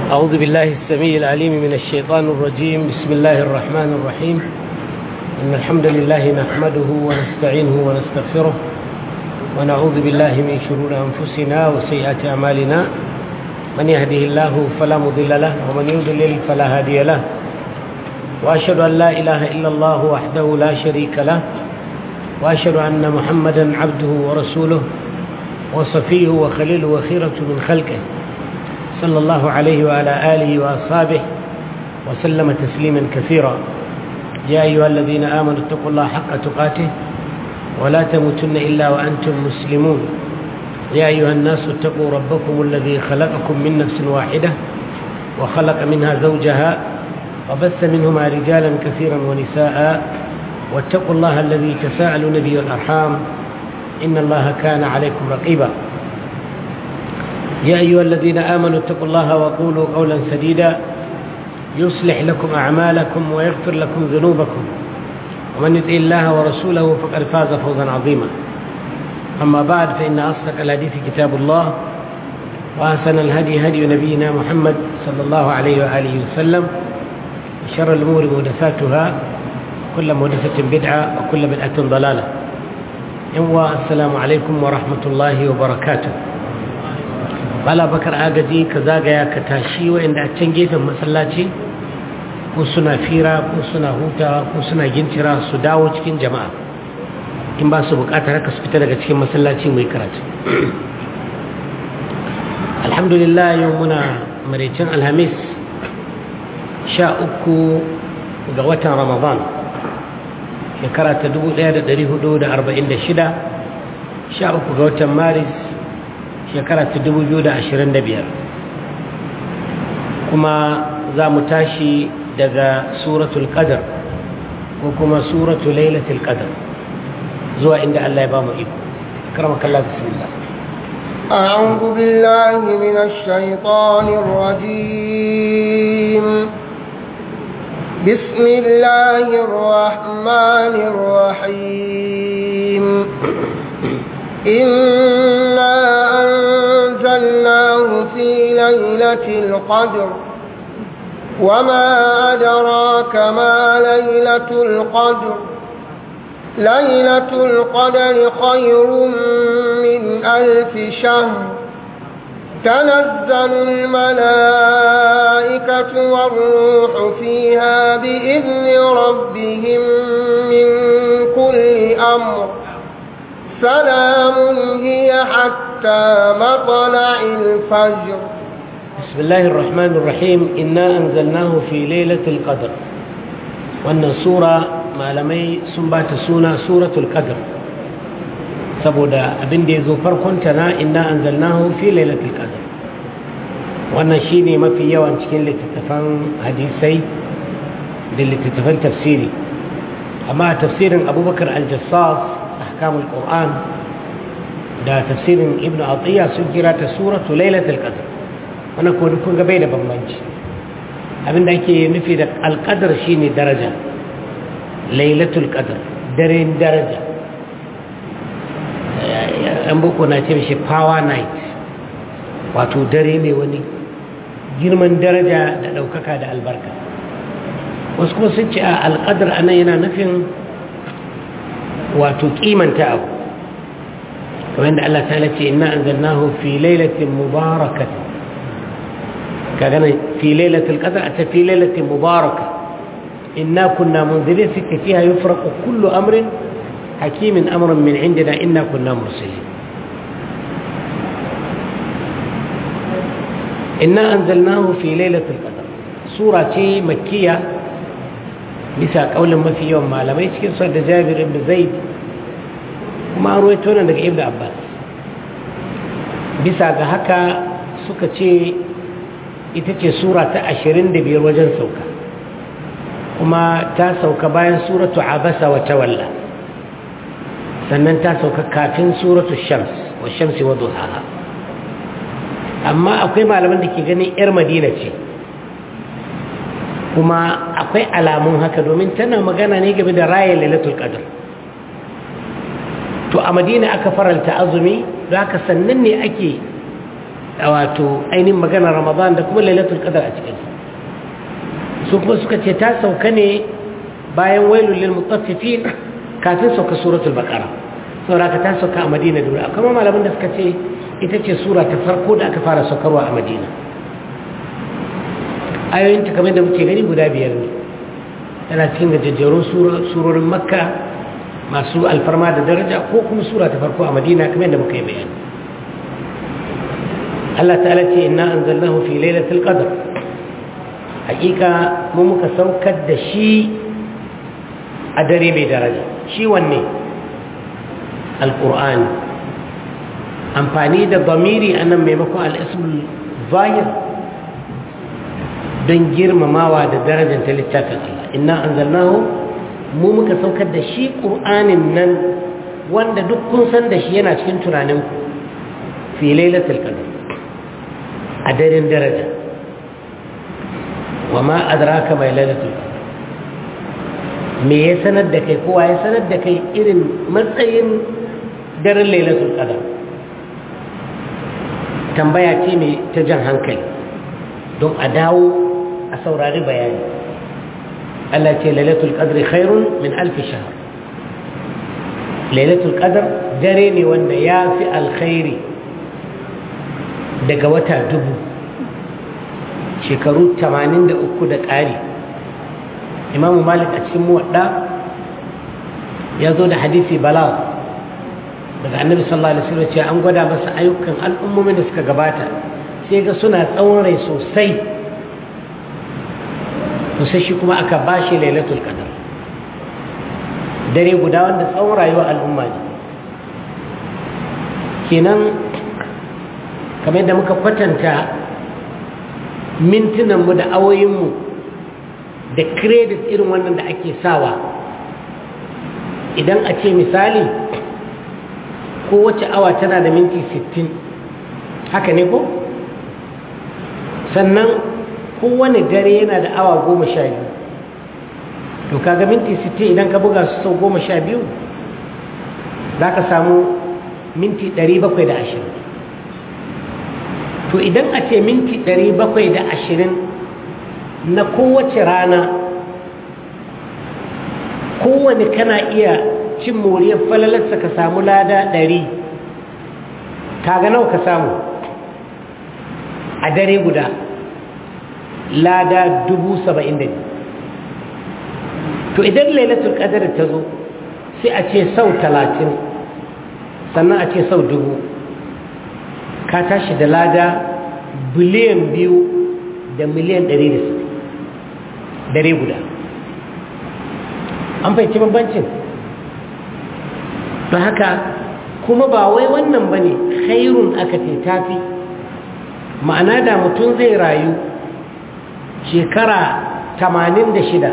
أعوذ بالله السميع العليم من الشيطان الرجيم بسم الله الرحمن الرحيم إن الحمد لله نحمده ونستعينه ونستغفره ونعوذ بالله من شرور أنفسنا وسيئات أعمالنا من يهده الله فلا مضل له ومن يضلل فلا هادي له وأشهد أن لا إله إلا الله وحده لا شريك له وأشهد أن محمدا عبده ورسوله وصفيه وخليله وخيرة من خلقه صلى الله عليه وعلى آله وأصحابه وسلم تسليما كثيرا يا أيها الذين آمنوا اتقوا الله حق تقاته ولا تموتن إلا وأنتم مسلمون يا أيها الناس اتقوا ربكم الذي خلقكم من نفس واحدة وخلق منها زوجها وبث منهما رجالا كثيرا ونساء واتقوا الله الذي تساءلون به الأرحام إن الله كان عليكم رقيبا يا أيها الذين آمنوا اتقوا الله وقولوا قولا سديدا يصلح لكم أعمالكم ويغفر لكم ذنوبكم ومن يطع الله ورسوله فقد فاز فوزا عظيما أما بعد فإن أصدق الحديث كتاب الله وأحسن الهدي هدي نبينا محمد صلى الله عليه وآله وسلم وشر الأمور محدثاتها كل محدثة بدعة وكل بدعة ضلالة السلام عليكم ورحمة الله وبركاته bala bakar agaji ka zagaya ka tashi waɗanda a can gefen masallaci ko suna fira ko suna hutawa ko suna gincira su dawo cikin jama'a in ba su bukatar haka su fita daga cikin masallaci mai karatu alhamdulillah yau muna maraicin alhamis sha uku ga watan ramadan shekara ta 1446 sha uku ga watan maris shekara ta biyar kuma za mu tashi daga suratul qadar ko kuma suratul lailatul qadar zuwa inda Allah ya ba mu iko karamakallah bismillah أعوذ بالله من الشيطان الرجيم بسم الله الرحمن الرحيم إنا أنزلناه في ليلة القدر وما أدراك ما ليلة القدر ليلة القدر خير من ألف شهر تنزل الملائكة والروح فيها بإذن ربهم من كل أمر سلام هي حتى مطلع الفجر بسم الله الرحمن الرحيم إنا أنزلناه في ليلة القدر وأن سورة ما لمي سنبات سونا سورة القدر saboda abin da ya zo farkonta na inna anzalnahu fi lailatul qadr wannan shine mafi yawan cikin littattafan hadisai da littattafan tafsiri amma tafsirin abubakar al-jassas ahkamul qur'an da tafsirin ibnu atiya sun kira ta suratu lailatul qadr wannan ko kun ga bai da bambanci abinda ake nufi da alqadar shine daraja lailatul qadr daren daraja an boko na ce mishi power night wato dare mai wani girman daraja da ɗaukaka da albarka wasu kuma sun ce a alƙadar anan yana nufin wato kimanta abu kamar da Allah ta'ala ce inna anzalnahu fi lailatin mubarakatin kaga nan fi lailatul qadr ata fi lailatin mubaraka inna kunna munzirin fi fiha yufraqu kullu amrin hakimin amran min indina inna kunna mursalin inna anzalnahu fi lailatul qadr sura ce makkiya bisa kaulin mafi yawan malamai cikin sa da Jabir ibn Zaid kuma an ruwaito nan daga Ibn Abbas bisa ga haka suka ce ita ce sura ta 25 wajen sauka kuma ta sauka bayan suratu Abasa wa Tawalla sannan ta sauka kafin suratu Shams wa Shamsi wa Duhaha amma akwai malaman da ke ganin 'yar Madina ce kuma akwai alamun haka domin tana magana ne game da raya lailatul qadr to a madina aka faralta azumi da haka sannan ne ake wato ainihin maganar ramadan da kuma lailatul qadar a cikin su kuma suka ce ta sauka ne bayan wailul lil mutaffifin kafin sauka suratul baqara saboda ta sauka a madina da kuma malaman da suka ce ita ce sura ta farko da aka fara saukarwa a madina ayoyin ta kamar da muke gani guda biyar ne tana cikin gajejjerun surorin makka masu alfarma da daraja ko kuma sura ta farko a madina kamar da muka yi bayani Allah ta'ala ce inna anzalnahu fi lailatul qadr hakika mu muka saukar da shi a dare mai daraja shi wanne alqur'ani amfani da bamiri anan maimakon al-ismul zahir don girmamawa da darajar ta littafin Allah inna anzalnahu mu muka saukar da shi qur'anin nan wanda duk kun san da shi yana cikin tunaninku fi lailatul qadr a daren daraja wa ma adraka mai lailatul me ya sanar da kai kowa ya sanar da kai irin matsayin daren lailatul qadar tambaya ce mai ta jan hankali don a dawo a saurari bayani Allah ce lailatul qadri khairun min alfi shahr lailatul qadar dare ne wanda ya fi alkhairi daga wata dubu shekaru 83 da ƙari imamu malik a cikin muwadda ya zo da hadisi bala daga annabi sallallahu alaihi wasallam ce an gwada masa ayyukan al'ummomin da suka gabata sai ga suna tsawon rai sosai sosai shi kuma aka bashi lailatul qadar dare guda wanda tsawon rayuwar al'umma ne kenan kamar yadda muka kwatanta mintunanmu da awoyinmu da credit irin wannan da ake sawa idan a ce misali kowace awa tana da minti 60 haka ne ko sannan kowane dare yana da awa goma sha biyu to kaga minti 60 idan ka buga su sau goma sha biyu za ka samu minti 720 to idan a ce minti 720 na kowace rana kowane kana iya cin moriyar falalarsa ka samu lada 100 kaga nawa ka samu a dare guda lada 72 to idan lailatul qadar ta zo sai a ce sau 30 sannan a ce sau dubu ka tashi da lada biliyan biyu da miliyan ɗari da dare guda an fahimci bambancin don haka kuma ba wai wannan ba ne khairun aka ce tafi ma'ana da mutum zai rayu shekara tamanin da shida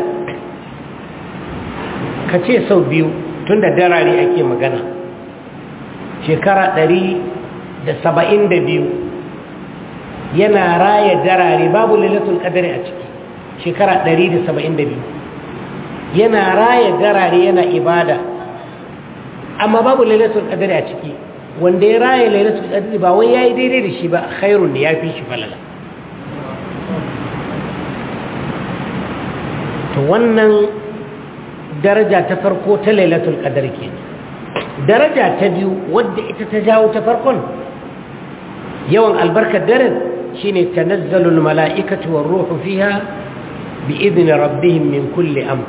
ka ce sau biyu tun da darare ake magana shekara ɗari da saba'in da biyu yana raya darare babu lalatul ƙadari a ciki shekara ɗari da saba'in da biyu yana raya darare yana ibada amma babu lalatul ƙadari a ciki wanda ya raya lalatul ƙadari ba wai ya yi daidai da shi ba khairun ne ya fi shi falala to wannan daraja ta farko ta lailatul ƙadar ke daraja ta biyu wadda ita ta jawo ta farkon yawan albarkar daren shine tanazzalul mala'ikatu war ruhu fiha bi idni rabbihim min kulli amr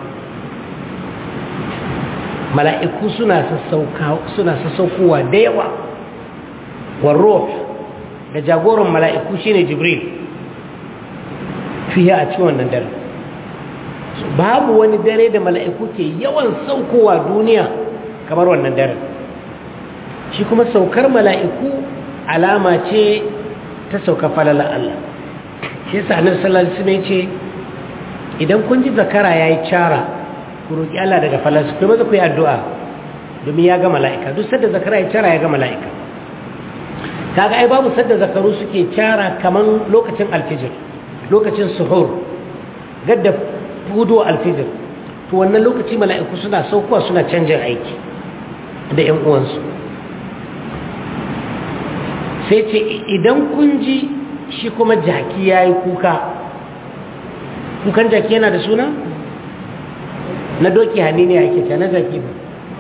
mala'iku suna sassauka suna sassaukowa da yawa war ruh da jagoran mala'iku shine jibril fiha a cikin wannan dare babu wani dare da mala'iku ke yawan saukowa duniya kamar wannan dare shi kuma saukar mala'iku alama ce ta sauka falala Allah shi yasa annabi sallallahu alaihi wasallam ce idan kun ji zakara yayi cara ku roki Allah daga falasu kuma ku yi addu'a domin ya ga mala'ika duk sadda zakara yayi cara ya ga mala'ika kaga ai babu sadda zakaru suke cara kaman lokacin alfijir lokacin suhur gadda hudu alfijir to wannan lokaci mala'iku suna saukowa suna canjin aiki da ƴan uwansu sai ce idan kun ji shi kuma jaki ya yi kuka kukan jaki yana da suna na doki hannu ne ake ce na jaki ba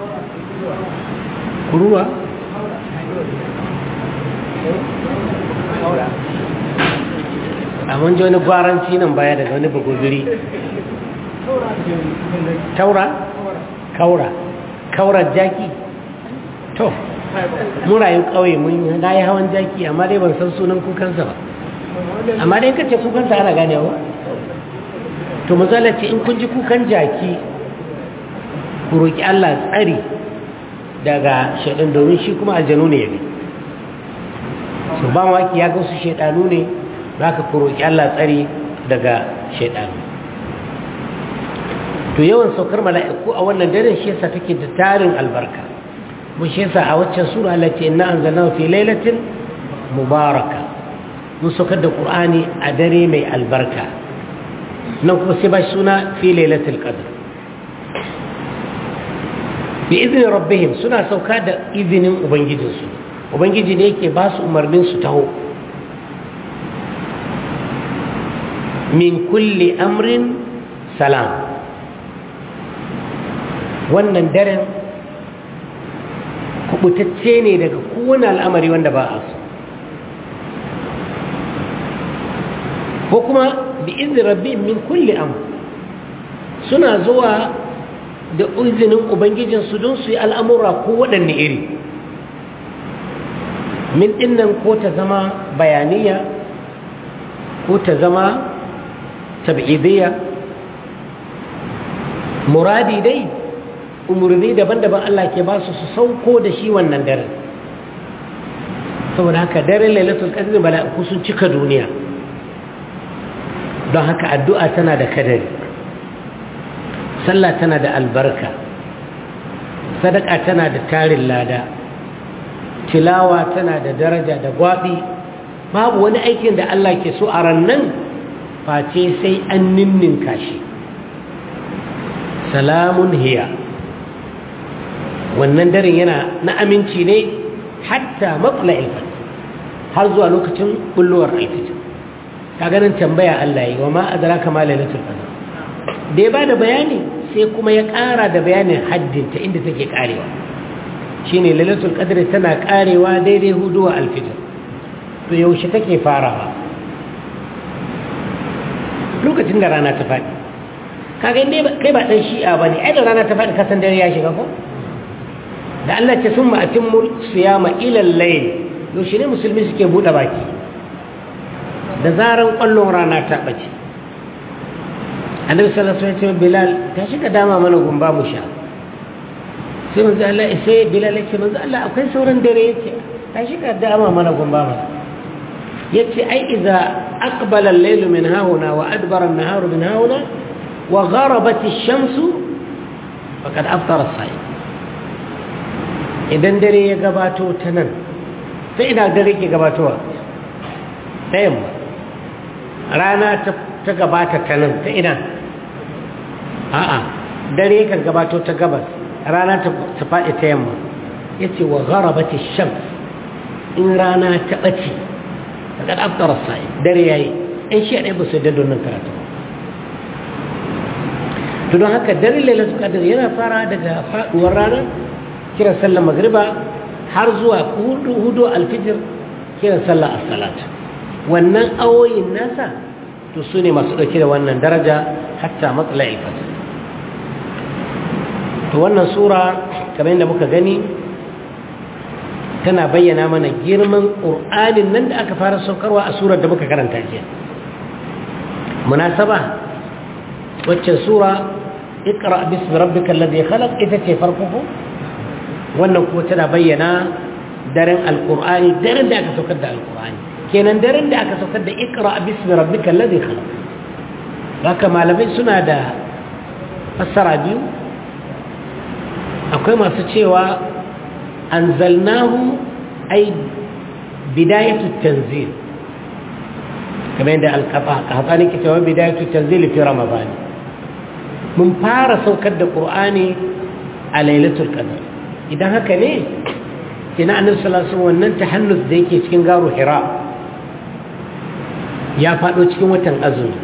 kuruwa a mun ji wani gwaranci nan baya daga wani bagobiri taura kaura kaurar jaki to mun rayu ƙauye mun na yi hawan jaki amma dai ban san sunan kukansa ba amma dai kace kukansa ana ganewa to mazala ce in kun ji kukan jaki ku roƙi Allah tsari daga shaɗin domin shi kuma aljanu ne ya bi su ba waki ya gausu shaɗanu ne za ka ku roƙi Allah tsari daga shaɗanu to yawan saukar mala'iku a wannan daren shi yasa take da tarin albarka mun shi yasa a waccan sura Allah ce inna anzalnahu fi lailatin mubaraka mun saukar da qur'ani a dare mai albarka nan kuma sai ba suna fi lailatul qadr bi izni rabbihim suna sauka da izinin ubangijinsu ubangiji ne yake ba su umarnin su taho min kulli amrin salam wannan daren kubutacce ne daga kowane al'amari wanda ba a so ko kuma bi izini rabbi min kulli am suna zuwa da izinin ubangijinsu don su yi al'amura ko waɗanne iri min ɗinnan ko ta zama bayaniya ko ta zama tab'idiyya muradi dai umarni daban-daban Allah ke ba su su sauko da shi wannan daren saboda haka daren lailatul qadr mala'iku sun cika duniya don haka addu'a tana da kadari sallah tana da albarka sadaka tana da tarin lada tilawa tana da daraja da gwabi babu wani aikin da Allah ke so a rannan face sai an ninninka shi salamun hiya wannan daren yana na aminci ne hatta matsala ilfat har zuwa lokacin bullowar alfijir ka ganin tambaya Allah yi wa ma adraka ma lailatul qadr da ya bada bayani sai kuma ya ƙara da bayanin haddinta inda take karewa shine lailatul qadr tana karewa daidai huduwa alfijir to yaushe take farawa lokacin da rana ta faɗi kaga inda kai ba dan shi'a bane ai da rana ta faɗi kasan dare ya shiga ko da Allah ce sun ma'atimmu siyama ilal layl yaushe ne musulmi suke buɗe baki da zaran ƙwallon rana ta ɓace annabi sallallahu alaihi wasallam bilal ta shiga dama mana gumba mu sha sai manzo Allah sai bilal yace manzo Allah akwai sauran dare yace ta shiga dama mana gumba mana yace ai idza aqbala al-layl min hauna wa adbara an-nahar min hauna wa gharabat ash-shamsu faqad aftara as-sa'im idan dare ya gabato ta nan sai ina dare ke gabatowa ta yamma rana ta gabata ta nan ta ina a'a dare kan gabato ta gabas rana ta faɗi ta yamma ya ce wa gharabati shams in rana ta ɓace daga ɗaftar sa'i dare ya yi ‘yan shi ɗaya ba su da nan karatu to don haka dare lalata kadar yana fara daga faɗuwar rana kiran sallar magriba har zuwa hudu hudu alfijir kiran sallar as-salat wannan awoyin nasa to su ne masu ɗauke da wannan daraja hatta matsala ilfajir to wannan sura kamar yadda muka gani tana bayyana mana girman ƙur'anin nan da aka fara saukarwa a surar da muka karanta jiya munasaba wacce sura ikra bismi rabbika alladhi khalaq ita ce farko wannan ko tana bayyana daren alqur'ani daren da aka saukar da alqur'ani kenan daren da aka saukar da ikra bismi rabbika alladhi khalaq haka malamai suna da fassara biyu akwai masu cewa anzalnahu ay bidayatu tanzil kamar yadda alƙaƙaƙani ke cewa bidayatu tanzil fi ramadan mun fara saukar da ƙur'ani a lailatul qadr idan haka ne kina annabi sallallahu alaihi wannan tahannus da yake cikin garu hira ya fado cikin watan azumi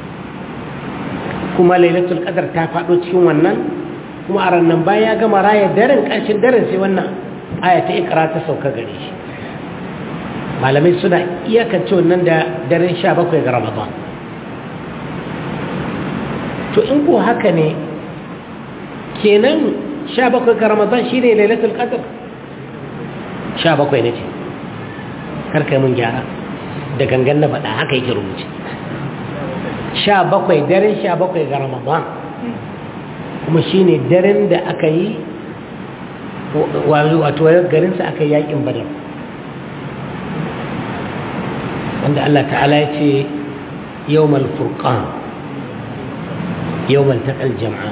kuma lailatul qadar ta fado cikin wannan kuma a ranar bayan ya gama raya daren ƙarshen daren sai wannan aya ta ikra ta sauka gare shi malamai suna iyakance wannan da daren sha bakwai ga ramadan to in ko haka ne kenan sha bakwai ga ramadan shi ne lailatul qadr sha bakwai na ce karkai mun gyara da gangan na faɗa haka yake rubuce sha bakwai daren sha bakwai ga ramadan kuma shi ne daren da aka yi wato garinsa aka yi yakin badar wanda Allah ta'ala ya ce yawmal furqan yawmal taqal jam'a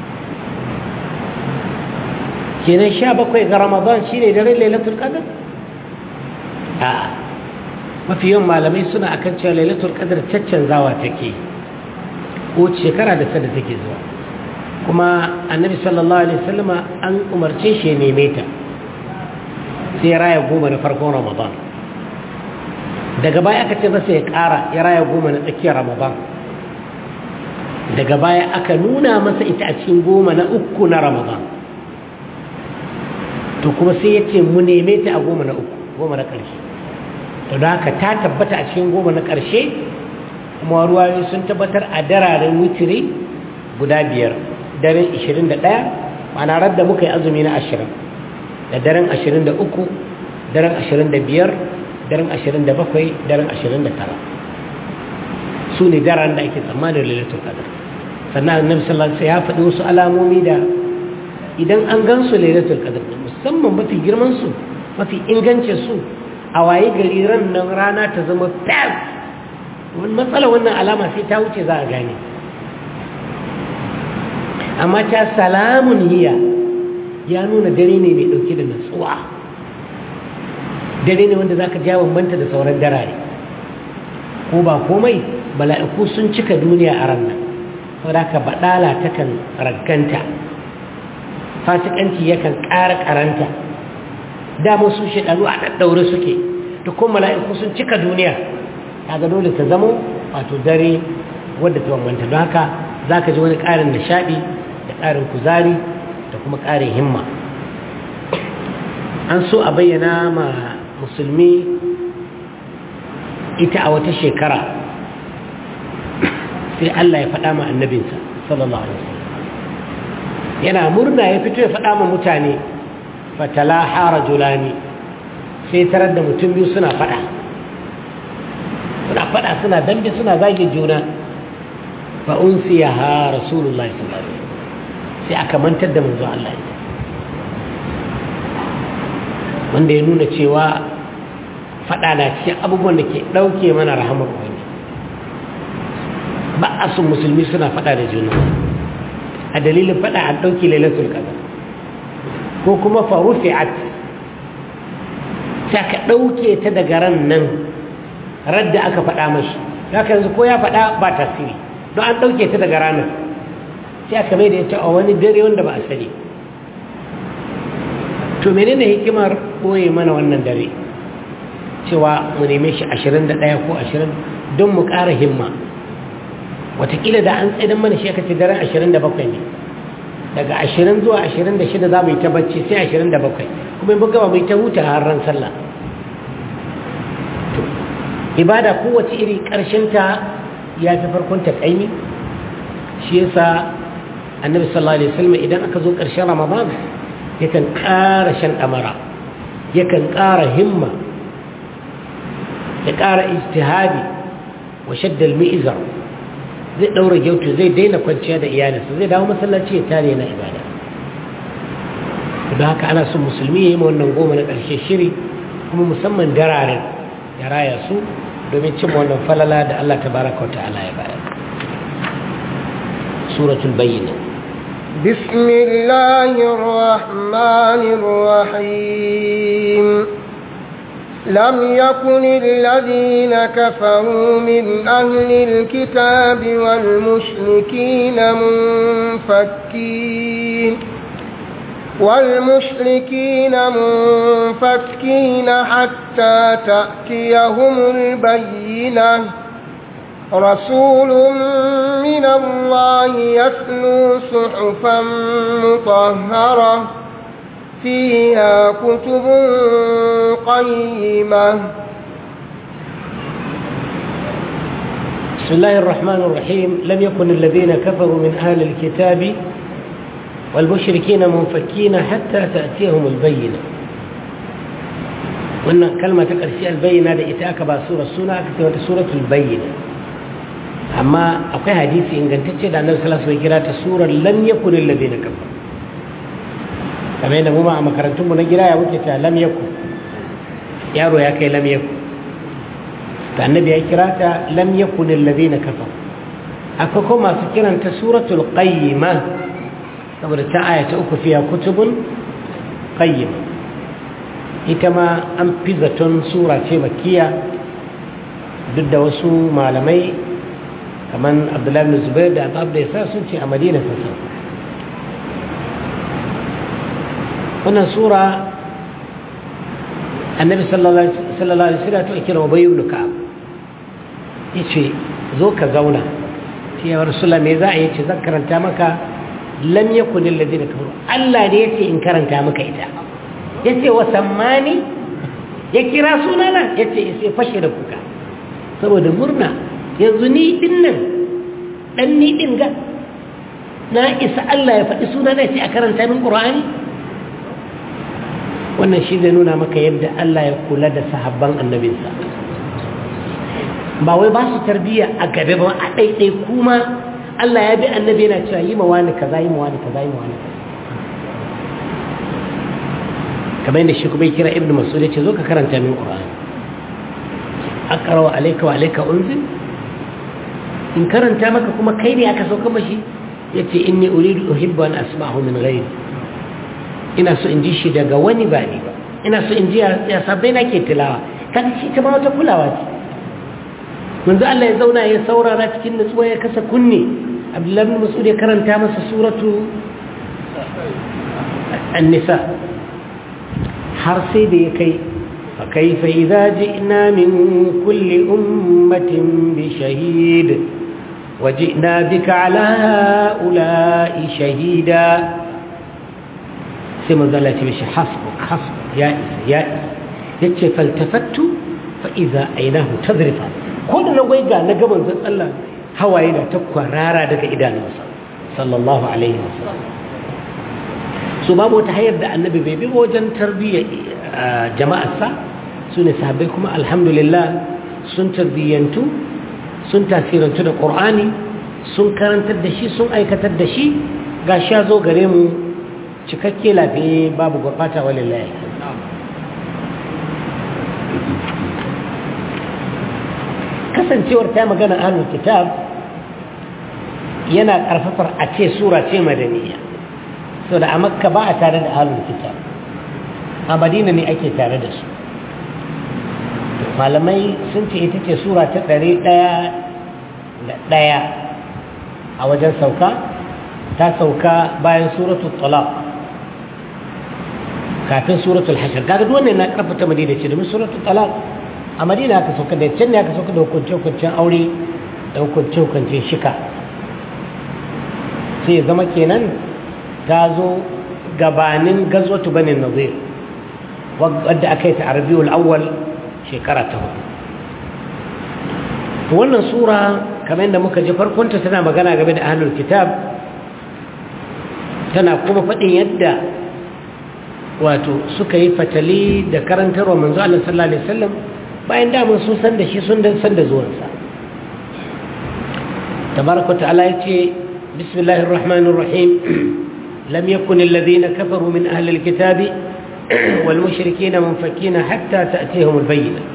kenan sha bakwai ga ramadan shi ne daren lailatul qadr a mafi yawan malamai suna akan cewa lailatul qadr caccanzawa take ko shekara da sada take zuwa kuma annabi sallallahu alaihi wasallama an umarce shi ya neme ta sai ya raya goma na farkon ramadan daga baya aka ce masa ya ƙara ya raya goma na tsakiyar ramadan daga baya aka nuna masa ita a cikin goma na uku na ramadan to kuma sai ya ce mu neme ta a goma na uku goma na ƙarshe to da haka ta tabbata a cikin goma na ƙarshe kuma ruwayoyi sun tabbatar a dararen witiri guda biyar daren 21 ma'ana radda muka yi azumi na 20 da daren 23 daren 25 daren 27 daren 29 su ne daren da ake tsammanin lalatul qadar sannan annabi sallallahu alaihi ya faɗi wasu alamomi da idan an gan su lalatul qadar musamman mafi girman su mafi ingancin su a waye gari ran nan rana ta zama fes wani matsala wannan alama sai ta wuce za a gane amma ta salamun hiya ya nuna dare ne mai ɗauke da natsuwa dare ne wanda za ka ja bambanta da sauran darare ko ba komai mala'iku sun cika duniya a ranar saboda ka baɗala takan ragganta fasikanci yakan ƙara ƙaranta damar su shaɗaru a ɗaɗɗaure suke da kuma mala'iku sun cika duniya kaga dole ta zamo wato dare wadda ta bambanta don haka za ka ji wani ƙarin nishaɗi da ƙarin kuzari da kuma ƙarin himma an so a bayyana ma musulmi ita a wata shekara sai Allah ya faɗa ma annabinsa sallallahu alaihi wasallam yana murna ya fito ya faɗa ma mutane fatala hara julani sai tarar da mutum biyu suna faɗa suna faɗa suna dambe suna zage juna fa unsiya ha rasulullahi sallallahu alaihi wasallam sai aka mantar da manzo Allah ita wanda ya nuna cewa faɗa na cikin abubuwan da ke ɗauke mana rahamar wani ba a sun musulmi suna faɗa da juna a dalilin faɗa an ɗauki lailatul qadar ko kuma farufi'at sai aka ɗauke ta daga ran nan radda aka faɗa mashi haka yanzu ko ya faɗa ba tasiri don an ɗauke ta daga ranar sai aka mai da ita a wani dare wanda ba a sani to menene hikimar ɓoye mana wannan dare cewa mu neme shi 21 ko 20 don mu ƙara himma watakila da an tsaidan mana shi aka ce daren 27 ne daga 20 zuwa 26 za mu yi ta bacci sai 27 kuma in buga mu yi ta huta har ran sallah ibada kowace iri ta ya fi farkon ta ƙaimi shi yasa annabi sallallahu alaihi wasallam idan aka zo ƙarshen ramadan yakan ƙara shan ɗamara yakan ƙara himma ya ƙara ijtihadi wa shaddal mi'izar zai ɗaura gyautu zai daina kwanciya da iyalinsa zai dawo masallaci ya tare na ibada don haka ana son musulmi ya yi ma wannan goma na ƙarshe shiri kuma musamman dararen ya raya su domin cimma wannan falala da Allah ta baraka wa ta'ala ya bayar suratul bayyina بسم الله الرحمن الرحيم لم يكن الذين كفروا من أهل الكتاب والمشركين منفكين والمشركين منفكين حتى تأتيهم البينة رسول من الله يتلو صحفا مطهرة فيها كتب قيمة بسم الله الرحمن الرحيم لم يكن الذين كفروا من أهل الكتاب والمشركين منفكين حتى تأتيهم البينة وأن كلمة تقرشي البينة لإتاك سورة السنة أكتبت سورة البينة أما أقول حديثي إن كنت تشهد أن النبي صلى الله عليه وسلم سورة لم يكن الذين كفروا kamar yadda mu ma a makarantunmu na gida ya wuce ta lam yaku yaro ya kai lam yaku ta annabi ya kira ta lam yakun alladhina kafar akwai kuma masu kiranta suratul qayyima saboda ta aya ta uku fiya kutubun qayyima ita ma an fi zaton sura ce makiya duk da wasu malamai kamar abdullahi bin zubair da abu da ya sun ce a madina sassa wannan sura annabi sallallahu alaihi wasallam to kira ubay ibn ka'ab yace zo ka zauna ce ya rasulullah me za a yace zan karanta maka lam yakun alladhina kafaru Allah ne yace in karanta maka ita yace wa sammani ya kira sunana yace sai fashe da kuka saboda murna yanzu ni din nan dan ni din ga na isa Allah ya faɗi sunana yace a karanta min qur'ani wannan shi zai nuna maka yadda Allah ya kula da sahabban annabinsa ba wai ba su tarbiyya a gabe ba a ɗaiɗai kuma Allah ya bi annabi yana cewa yi ma wani kaza yi ma wani kaza yi ma wani kamar yadda shi kuma kira ibnu mas'ud ya ce zo ka karanta min qur'ani aqra wa alayka wa alayka unzil in karanta maka kuma kai ne aka sauka mashi yace inni uridu uhibbu an asma'ahu min ghairi ina so in ji shi daga wani ba ni ba ina so in ji ya sabbai na ke tilawa kan shi ta ma wata kulawa ce manzo Allah ya zauna ya saurara cikin nutsuwa ya kasa kunne Abdullahi bin Mas'ud ya karanta masa suratu An-Nisa har sai da ya kai fa kaifa idza ji'na min kulli ummatin bi shahid وجئنا بك على هؤلاء شهيدا sai manzo Allah ya ce mishi hasbuk hasbuk ya isa ya isa yace faltafattu fa idza aynahu tadrifa ko da na waiga na gaban zan Allah hawaye na ta kwarara daga idanunsa sallallahu alaihi wasallam so babu wata hayar da annabi bai bi wajen tarbiyya jama'arsa su ne sahabbai kuma alhamdulillah sun tarbiyyantu sun tasirantu da qur'ani sun karantar da shi sun aikatar da shi ga sha zo gare mu cikakke lafiye babu gurɓata walillahi kasancewar ta magana ahlul kitab yana ƙarfafar a ce sura ce madaniya so da a makka ba a tare da ahlul kitab a madina ne ake tare da su malamai sun ce ita ce sura ta ɗari ɗaya da ɗaya a wajen sauka ta sauka bayan suratul talaq kafin suratul hashar kaga duk wannan na karfata madina ce domin suratul talaq a madina aka sauka da can ne aka sauka da hukunce hukuncen aure da hukunce hukuncen shika sai zama kenan ta zo gabanin gazwatu banin nazir wadda aka yi ta arabiyul awwal shekara ta hudu to wannan sura kamar yadda muka ji farkonta tana magana game da ahlul kitab tana kuma faɗin yadda wato suka yi fatali da karantarwa manzo Allah sallallahu alaihi wasallam bayan damun sun san da shi sun dan san da zuwansa tabaraka ta'ala yace bismillahir rahmanir rahim lam yakun alladhina kafaru min ahli alkitab wal mushrikeena munfakina hatta ta'tihim albayyinah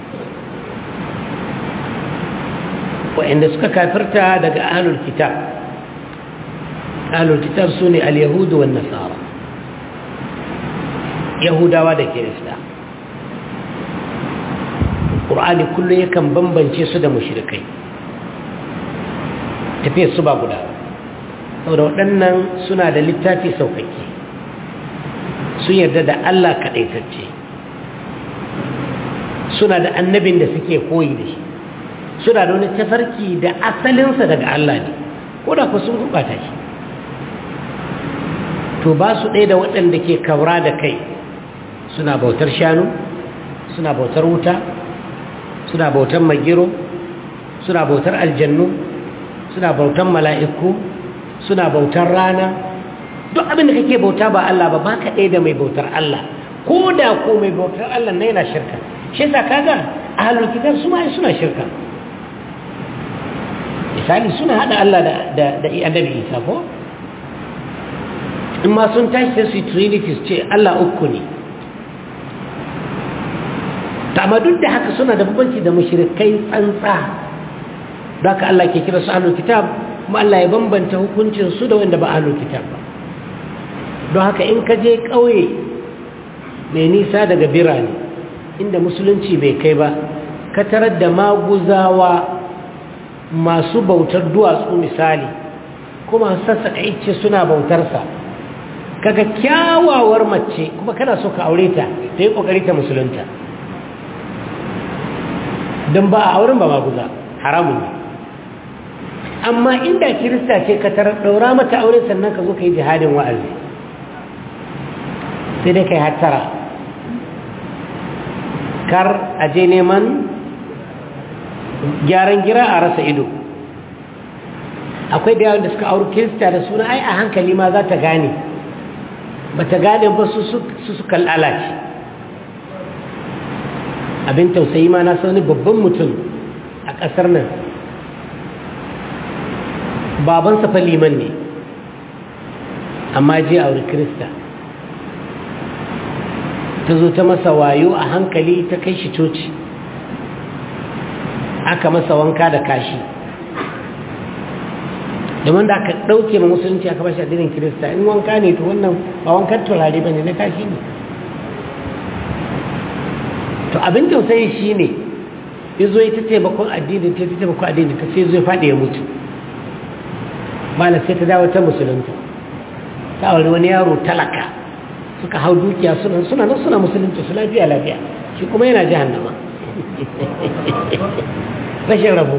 wa'inda suka kafirta daga ahlul kitab ahlul kitab sune al-yahud wan nasara yahudawa da kirista qur'ani kullum yakan bambance su da mushrikai tafiyar su ba guda saboda waɗannan suna da littafi sauƙaƙe sun yarda da Allah kaɗaitacce suna da annabin da suke koyi da shi suna da wani tafarki da asalinsa daga Allah ne ko da ku sun gurɓata shi to ba su ɗaya da waɗanda ke kaura da kai suna bautar shanu suna bautar wuta suna bautar magiro suna bautar aljannu suna bautar mala'iku suna bautar rana duk abin da kake bauta ba Allah ba baka ɗaya da mai bautar Allah ko da ko mai bautar Allah na yana shirka shi yasa kaga ahlul kitab su ma suna shirka misali suna hada Allah da da da annabi Isa ko in ma sun tashi sai su trinity ce Allah uku ne amma duk da haka suna da bambanci da mushrikai tsantsa da haka Allah ke kira su ahlul kitab kuma Allah ya bambanta hukuncin su da wanda ba ahlul kitab ba don haka in ka je ƙauye mai nisa daga birane inda musulunci bai kai ba ka tarar da maguzawa masu bautar duwatsu misali kuma sassaƙa ice suna bautarsa kaga kyawawar mace kuma kana so ka aure ta ta yi ƙoƙari ta musulunta don ba a auren ba maguza haramun ne amma inda kirista ce ka tarar ɗaura mata aure sannan ka zo ka yi jihadin wa'azi sai dai ka yi hattara kar a je neman gyaran gira a rasa ido akwai da yawon da suka auri kirista da suna ai a hankali ma za ta gane ba ta gane ba su suka lalace abin tausayi ma na sani babban mutum a ƙasar nan babansa fa liman ne amma je auri kirista ta zo ta masa wayo a hankali ta kai shi coci aka masa wanka da kashi domin da aka ɗauke ma musulunci aka bashi addinin kirista in wanka ne to wannan ba wankan turare ba ne na kashi ne to abin tausayi shi ne ya zo ya ta taimakon addinin ta ta taimakon addinin ta sai zo ya faɗi ya mutu malam sai ta dawo ta musulunta ta aure wani yaro talaka suka hau dukiya suna suna nan suna musulunci su lafiya lafiya shi kuma yana jahannama rashin rabu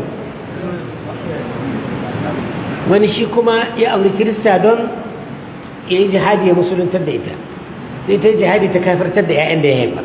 wani shi kuma ya auri kirista don ya yi jihadi ya musuluntar da ita sai ta yi jihadi ta kafartar da 'ya'yan da ya haifa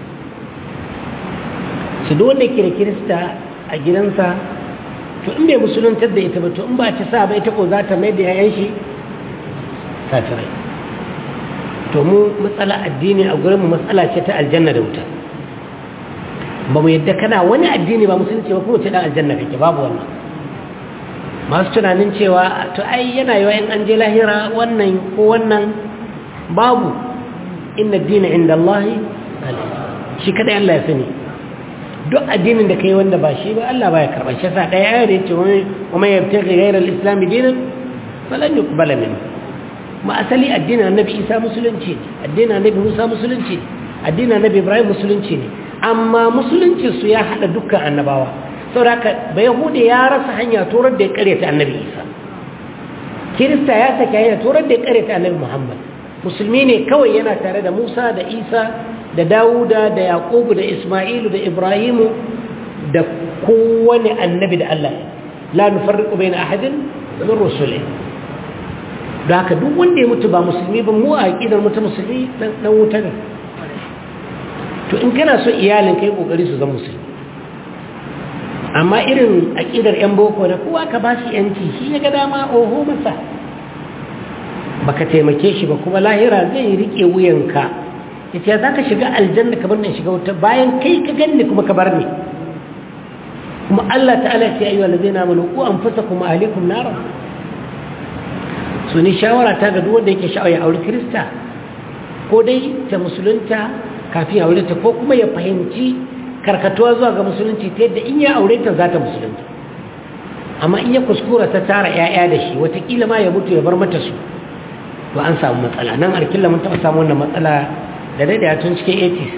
su da wanda ke da kirista a gidansa to in bai musuluntar da ita ba to in ba ta sa ba ita ko za ta mai da 'ya'yan shi kafirai to mu matsala addini a gurinmu matsala ce ta aljanna da wuta ba mu yadda kana wani addini ba musulunci ba kuma ce dan aljanna kake babu wannan masu tunanin cewa to ai yana yiwa in an je lahira wannan ko wannan babu inna dina inda Allah shi kada Allah ya sani duk addinin da kai wanda ba shi ba Allah ba ya karba shi sa daya ayar yace wa man yabtaghi ghayra al-islam dinan falan yuqbala minhu ma asali addinin annabi Isa musulunci ne addinin annabi Musa musulunci ne addinin annabi Ibrahim musulunci ne amma musulunci su ya hada dukkan annabawa saboda ba yahudi ya rasa hanya turar da ya karyata annabi isa kirista ya sake hanya turar da ya karyata annabi muhammad musulmi ne kawai yana tare da musa da isa da dawuda da yaqubu da isma'ilu da ibrahimu da kowane annabi da allah la nufarriqu bayna ahadin min rusulih da haka duk wanda ya mutu ba musulmi ba mu a aqidar mutu musulmi dan wuta ne to in kana so iyalin kai kokari su zama musulmi amma irin aƙidar 'yan boko da kowa ka ba shi 'yanci shi ya ga dama oho masa baka taimake shi ba kuma lahira zai riƙe wuyanka ya ce za ka shiga aljanna ka bar ne shiga wuta bayan kai ka ganni kuma ka bar ni kuma Allah ta'ala ce ayyuwa da zai na mana ku an fasa kuma alikum nara su ni shawara ta ga duwanda yake sha'awa ya auri kirista ko dai ta musulunta kafin aure ta ko kuma ya fahimci karkatuwa zuwa ga musulunci ta yadda in ya aure ta za ta musulunta amma in ya kuskura ta tara 'ya'ya da shi watakila ma ya mutu ya bar mata su to an samu matsala nan arkilla mun taɓa samu wannan matsala da daidaya tun cikin 80s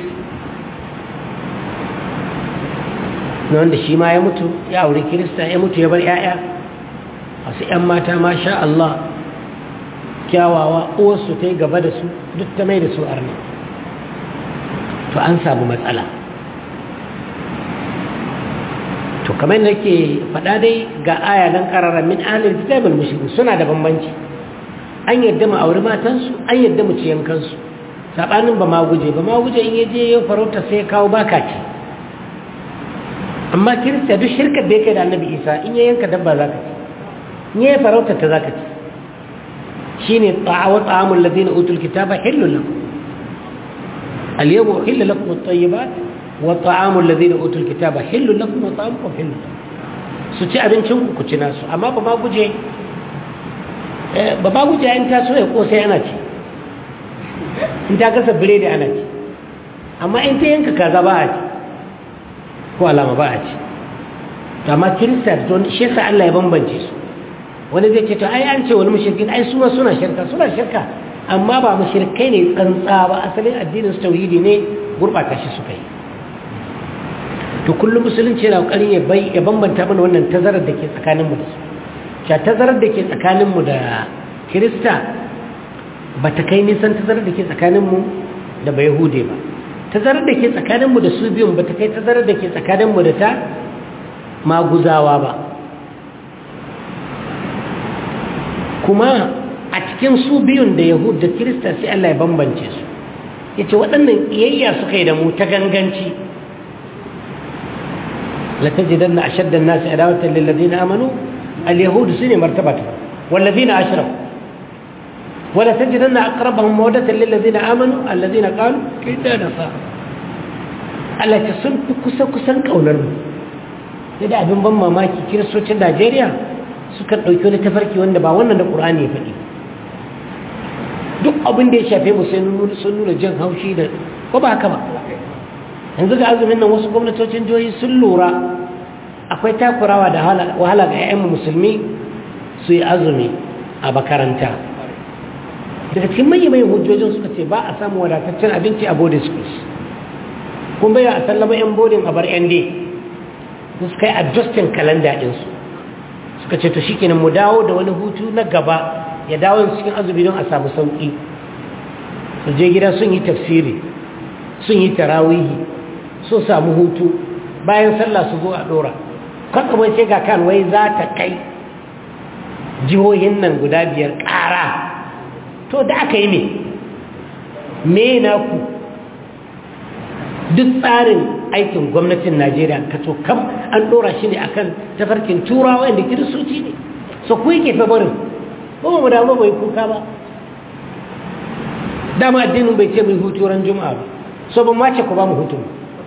na wanda shi ma ya mutu ya aure kirista ya mutu ya bar 'ya'ya wasu 'yan mata ma sha Allah kyawawa uwarsu ta yi gaba da su duk ta mai da su arna to an samu matsala to kamar da ke faɗa dai ga aya nan ƙararra min ahalar kitabul mushriku suna da bambanci an yadda mu auri matansu an yadda mu ciyan kansu saɓanin ba ma guje ba ma guje in yaje ya farauta sai ya kawo baka ce amma kirista duk shirkar da yake da annabi isa in ya yanka dabba za ka ci in ya farauta ta za ka ci shi ne wa ta'amun lazina utul kitaba hillun lakum al-yawma uhilla lakum at-tayyibat wa ta'amul ladina utul kitaba hillun lakum wa ta'amukum hillun su ci abincin ku ku ci nasu amma ba ma guje ba ma guje in ta so ya kosai ana ci in ta gasa biredi ana ci amma in ta yanka kaza ba a ci ko alama ba a ci to amma kirista don shi yasa Allah ya bambance su wani zai ce to ai an ce wani mushrikin ai su ma suna shirka suna shirka amma ba mushrikai ne tsantsa ba asalin addinin su tauhidi ne gurbata shi suka yi to kullum musulunci yana kokarin ya bai ya bambanta mana wannan tazarar da ke tsakanin mu da su cha tazarar da ke tsakanin mu da kirista ba ta kai nisan tazarar da ke tsakanin mu da bai hude ba tazarar da ke tsakanin mu da su biyun ba ta kai tazarar da ke tsakanin mu da ta maguzawa ba kuma a cikin su biyun da yahud da kirista sai Allah ya bambance su ya ce waɗannan iyayya suka yi da mu ta ganganci latajidan na ashaddan nasu adawatan lillazina amanu al-yahudu su ne martabata wallazina ashraku wala tajidan na aqrabahum mawaddatan lillazina amanu allazina qalu inna nasara Allah ta sun fi kusa kusan kaunar mu sai da abin ban mamaki kiristocin Najeriya suka ɗauki wani tafarki wanda ba wannan da ƙur'ani ya faɗi duk abin da ya shafe mu sai sun nuna jin haushi da ko ba haka ba yanzu ga azumin nan wasu gwamnatocin jihohi sun lura akwai takurawa da wahala ga 'ya'yan musulmi su yi azumi a makaranta daga cikin manyan hujjojin suka ce ba a samu wadataccen abinci a boarding schools kun bai a sallama 'yan boarding a bar 'yan dai suka yi adjustin kalanda ɗinsu suka ce to shikenan mu dawo da wani hutu na gaba ya dawo cikin azumi don a samu sauki su je gida sun yi tafsiri sun yi tarawihi sun samu hutu bayan sallah su zo a dora kwakwamai sai ga kan wai za ta kai jihohin nan guda biyar ƙara to da aka yi ne me na ku duk tsarin aikin gwamnatin najeriya ka to kam an dora shi ne akan tafarkin turawa yadda kiristoci ne so ku yake fa barin ba mu damu bai kuka ba dama addinin bai ce mai hutu ran juma'a ba so ban mace ku ba mu hutu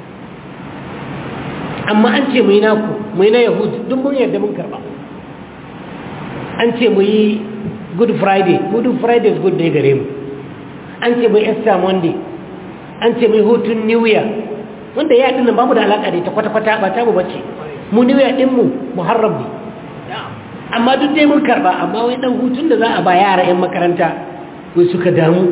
amma an ce mu yi naku mu yi na yahudu duk mun yadda mun karba an ce mu yi good friday good friday is good day gare mu an ce mu yi easter monday an ce mu yi hutun new year wanda ya dinnan ba mu da alaka da ita kwata-kwata ba ta mu bace mu new year dinmu muharram ne amma duk dai mun karba amma wai dan hutun da za a ba yara 'yan makaranta wai suka damu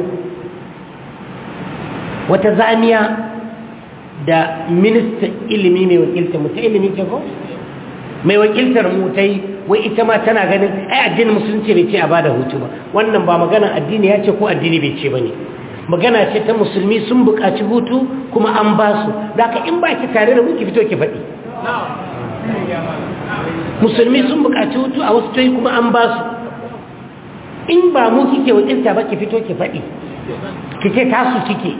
wata zamiya da minista ilimi mai wakiltar mu ta ilimi ce ko mai wakiltar mu ta yi wai ita ma tana ganin ai addinin musulunci bai ce a bada hutu ba wannan ba magana addini ya ce ko addini bai ce ba ne magana ce ta musulmi sun buƙaci hutu kuma an ba su da ka in ba ki tare da mu ki fito ki faɗi musulmi sun buƙaci hutu a wasu toyi kuma an ba su in ba mu kike wakilta ba ki fito ki faɗi ki ce tasu kike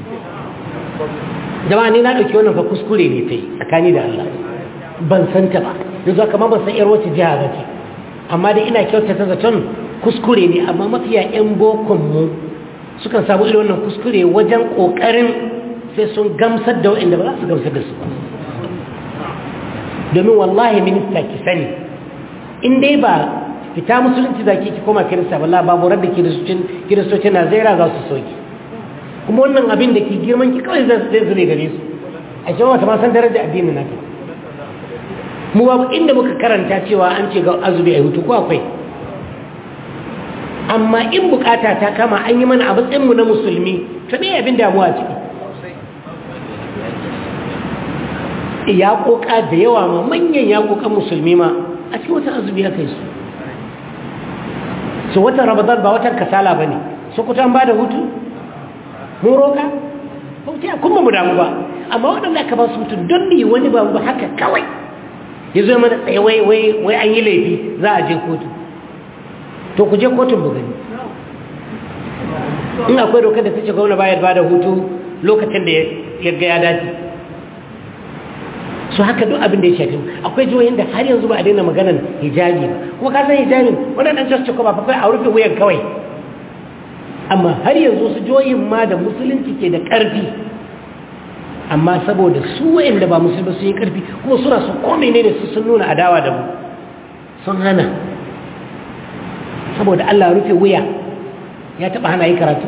jama'a ni na ɗauki wannan fa kuskure ne ta yi tsakani da Allah ban san ta ba yanzu aka ban san yar wacce jiha ba ce amma dai ina kyautata zaton kuskure ne amma mafiya 'yan bokon mu sukan samu irin wannan kuskure wajen ƙoƙarin sai sun gamsar da waɗanda ba za su gamsar da su ba domin wallahi minista ki sani in dai ba fita musulunci za ki koma kirista wallah babu da kiristocin na zaira za su soki kuma wannan abin da ke girman ki kawai zai zure gare su a shi wata masan daraja addinin naka mu babu inda muka karanta cewa an ce ga azumi a hutu ko akwai amma in bukata ta kama an yi mana a matsayinmu na musulmi ta ne abin damuwa ciki yaƙoƙa da yawa ma manyan yaƙoƙan musulmi ma a cikin watan azumi ya kai su su watan ramadan ba watan kasala ba ne su kuta an ba da hutu mun roƙa ba mu ce kun ba mu damu ba amma waɗanda aka ba su mutum don ne wani ba ba haka kawai ya zo mana tsaye wai wai wai an yi laifi za a je kotu to ku je kotun bu gani in akwai dokar da ta ce gwamna bayar ba da hutu lokacin da ya ga ya dace su haka duk abin da ya shafi akwai jihohin da har yanzu ba a daina maganan hijabi ba kuma ka san hijabin waɗannan just ko ba fa kai a rufe wuyan kawai amma har yanzu su jihohin ma da musulunci ke da ƙarfi amma saboda su wa'anda ba musulmi sun yi ƙarfi kuma suna su kome ne da su sun nuna adawa da mu sun hana saboda Allah rufe wuya ya taɓa hana yi karatu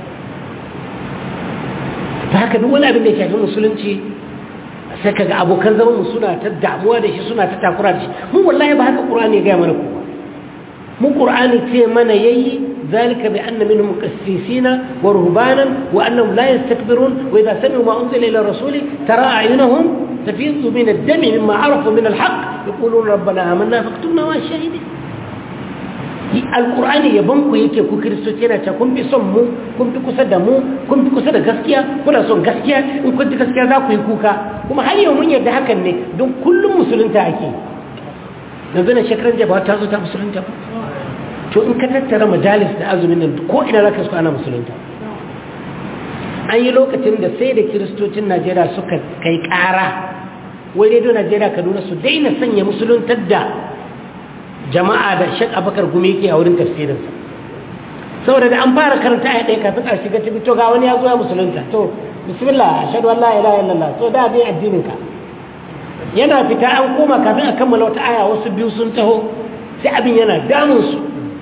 ta haka duk wani abin da ya shafi musulunci sai kaga abokan zaman mu suna ta damuwa da shi suna ta takura da shi mu wallahi ba haka qur'ani ya ga mana kowa mu qur'ani ce mana yayi zalika bi anna minhum qassisina wa ruhbanan wa annahum la yastakbirun wa idha sami'u ma unzila ila rasuli tara a'yunahum tafidu min ad-dami mimma arafu min al-haqq yaquluna rabbana amanna faqtulna ma shahidin alkur'ani yaban ku yake ku kiristoci yana cewa kun fi son mu kun fi kusa da mu kun fi kusa da gaskiya kuna son gaskiya in kun ji gaskiya za ku yi kuka kuma har yau mun yarda hakan ne don kullum musulunta ake yanzu na shekaran jaba ta zo ta musulunta ba to in ka tattara majalis da azumin nan ko ina za ka su ana musulunta an yi lokacin da sai da kiristocin najeriya suka kai kara wai rediyo najeriya kaduna su daina sanya musuluntar da jama'a da shek abakar gumi ke a wurin tafsirinsa saboda da an fara karanta a ɗaya kafin a shiga cikin to ga wani ya zo ya musulunta to bismillah ashhadu an la ilaha illallah to da bai addinin ka yana fita an koma kafin a kammala wata aya wasu biyu sun taho sai abin yana damun su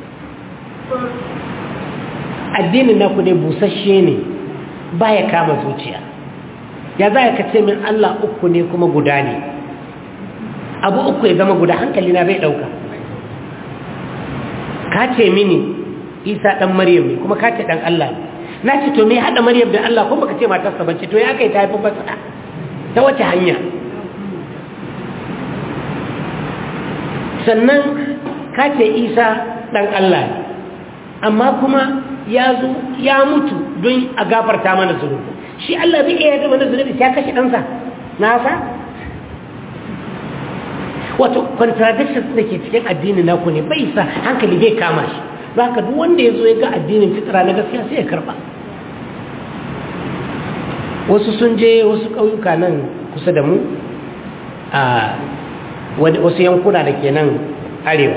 addinin naku ne busasshe ne baya kama zuciya ya za ka ce min Allah uku ne kuma guda ne abu uku ya zama guda hankali na bai ɗauka ka ce mini isa ɗan maryam ne kuma ka ce ɗan Allah ne na ce to me haɗa maryam da Allah kuma ka ce matarsa bance to ya kai ta haifi masa ta wace hanya sannan ka ce isa ɗan Allah ne amma kuma ya zo ya mutu don a gafarta mana zunubi shi Allah bai iya mana zunubi sai ya kashe ɗansa nasa wato contradictions da ke cikin addinin naku ne bai sa hankali bai kama shi ba ka duk wanda ya zo ya ga addinin fitira na gaskiya sai ya karba wasu sun je wasu ƙauyuka nan kusa da mu a wasu yankuna da ke nan arewa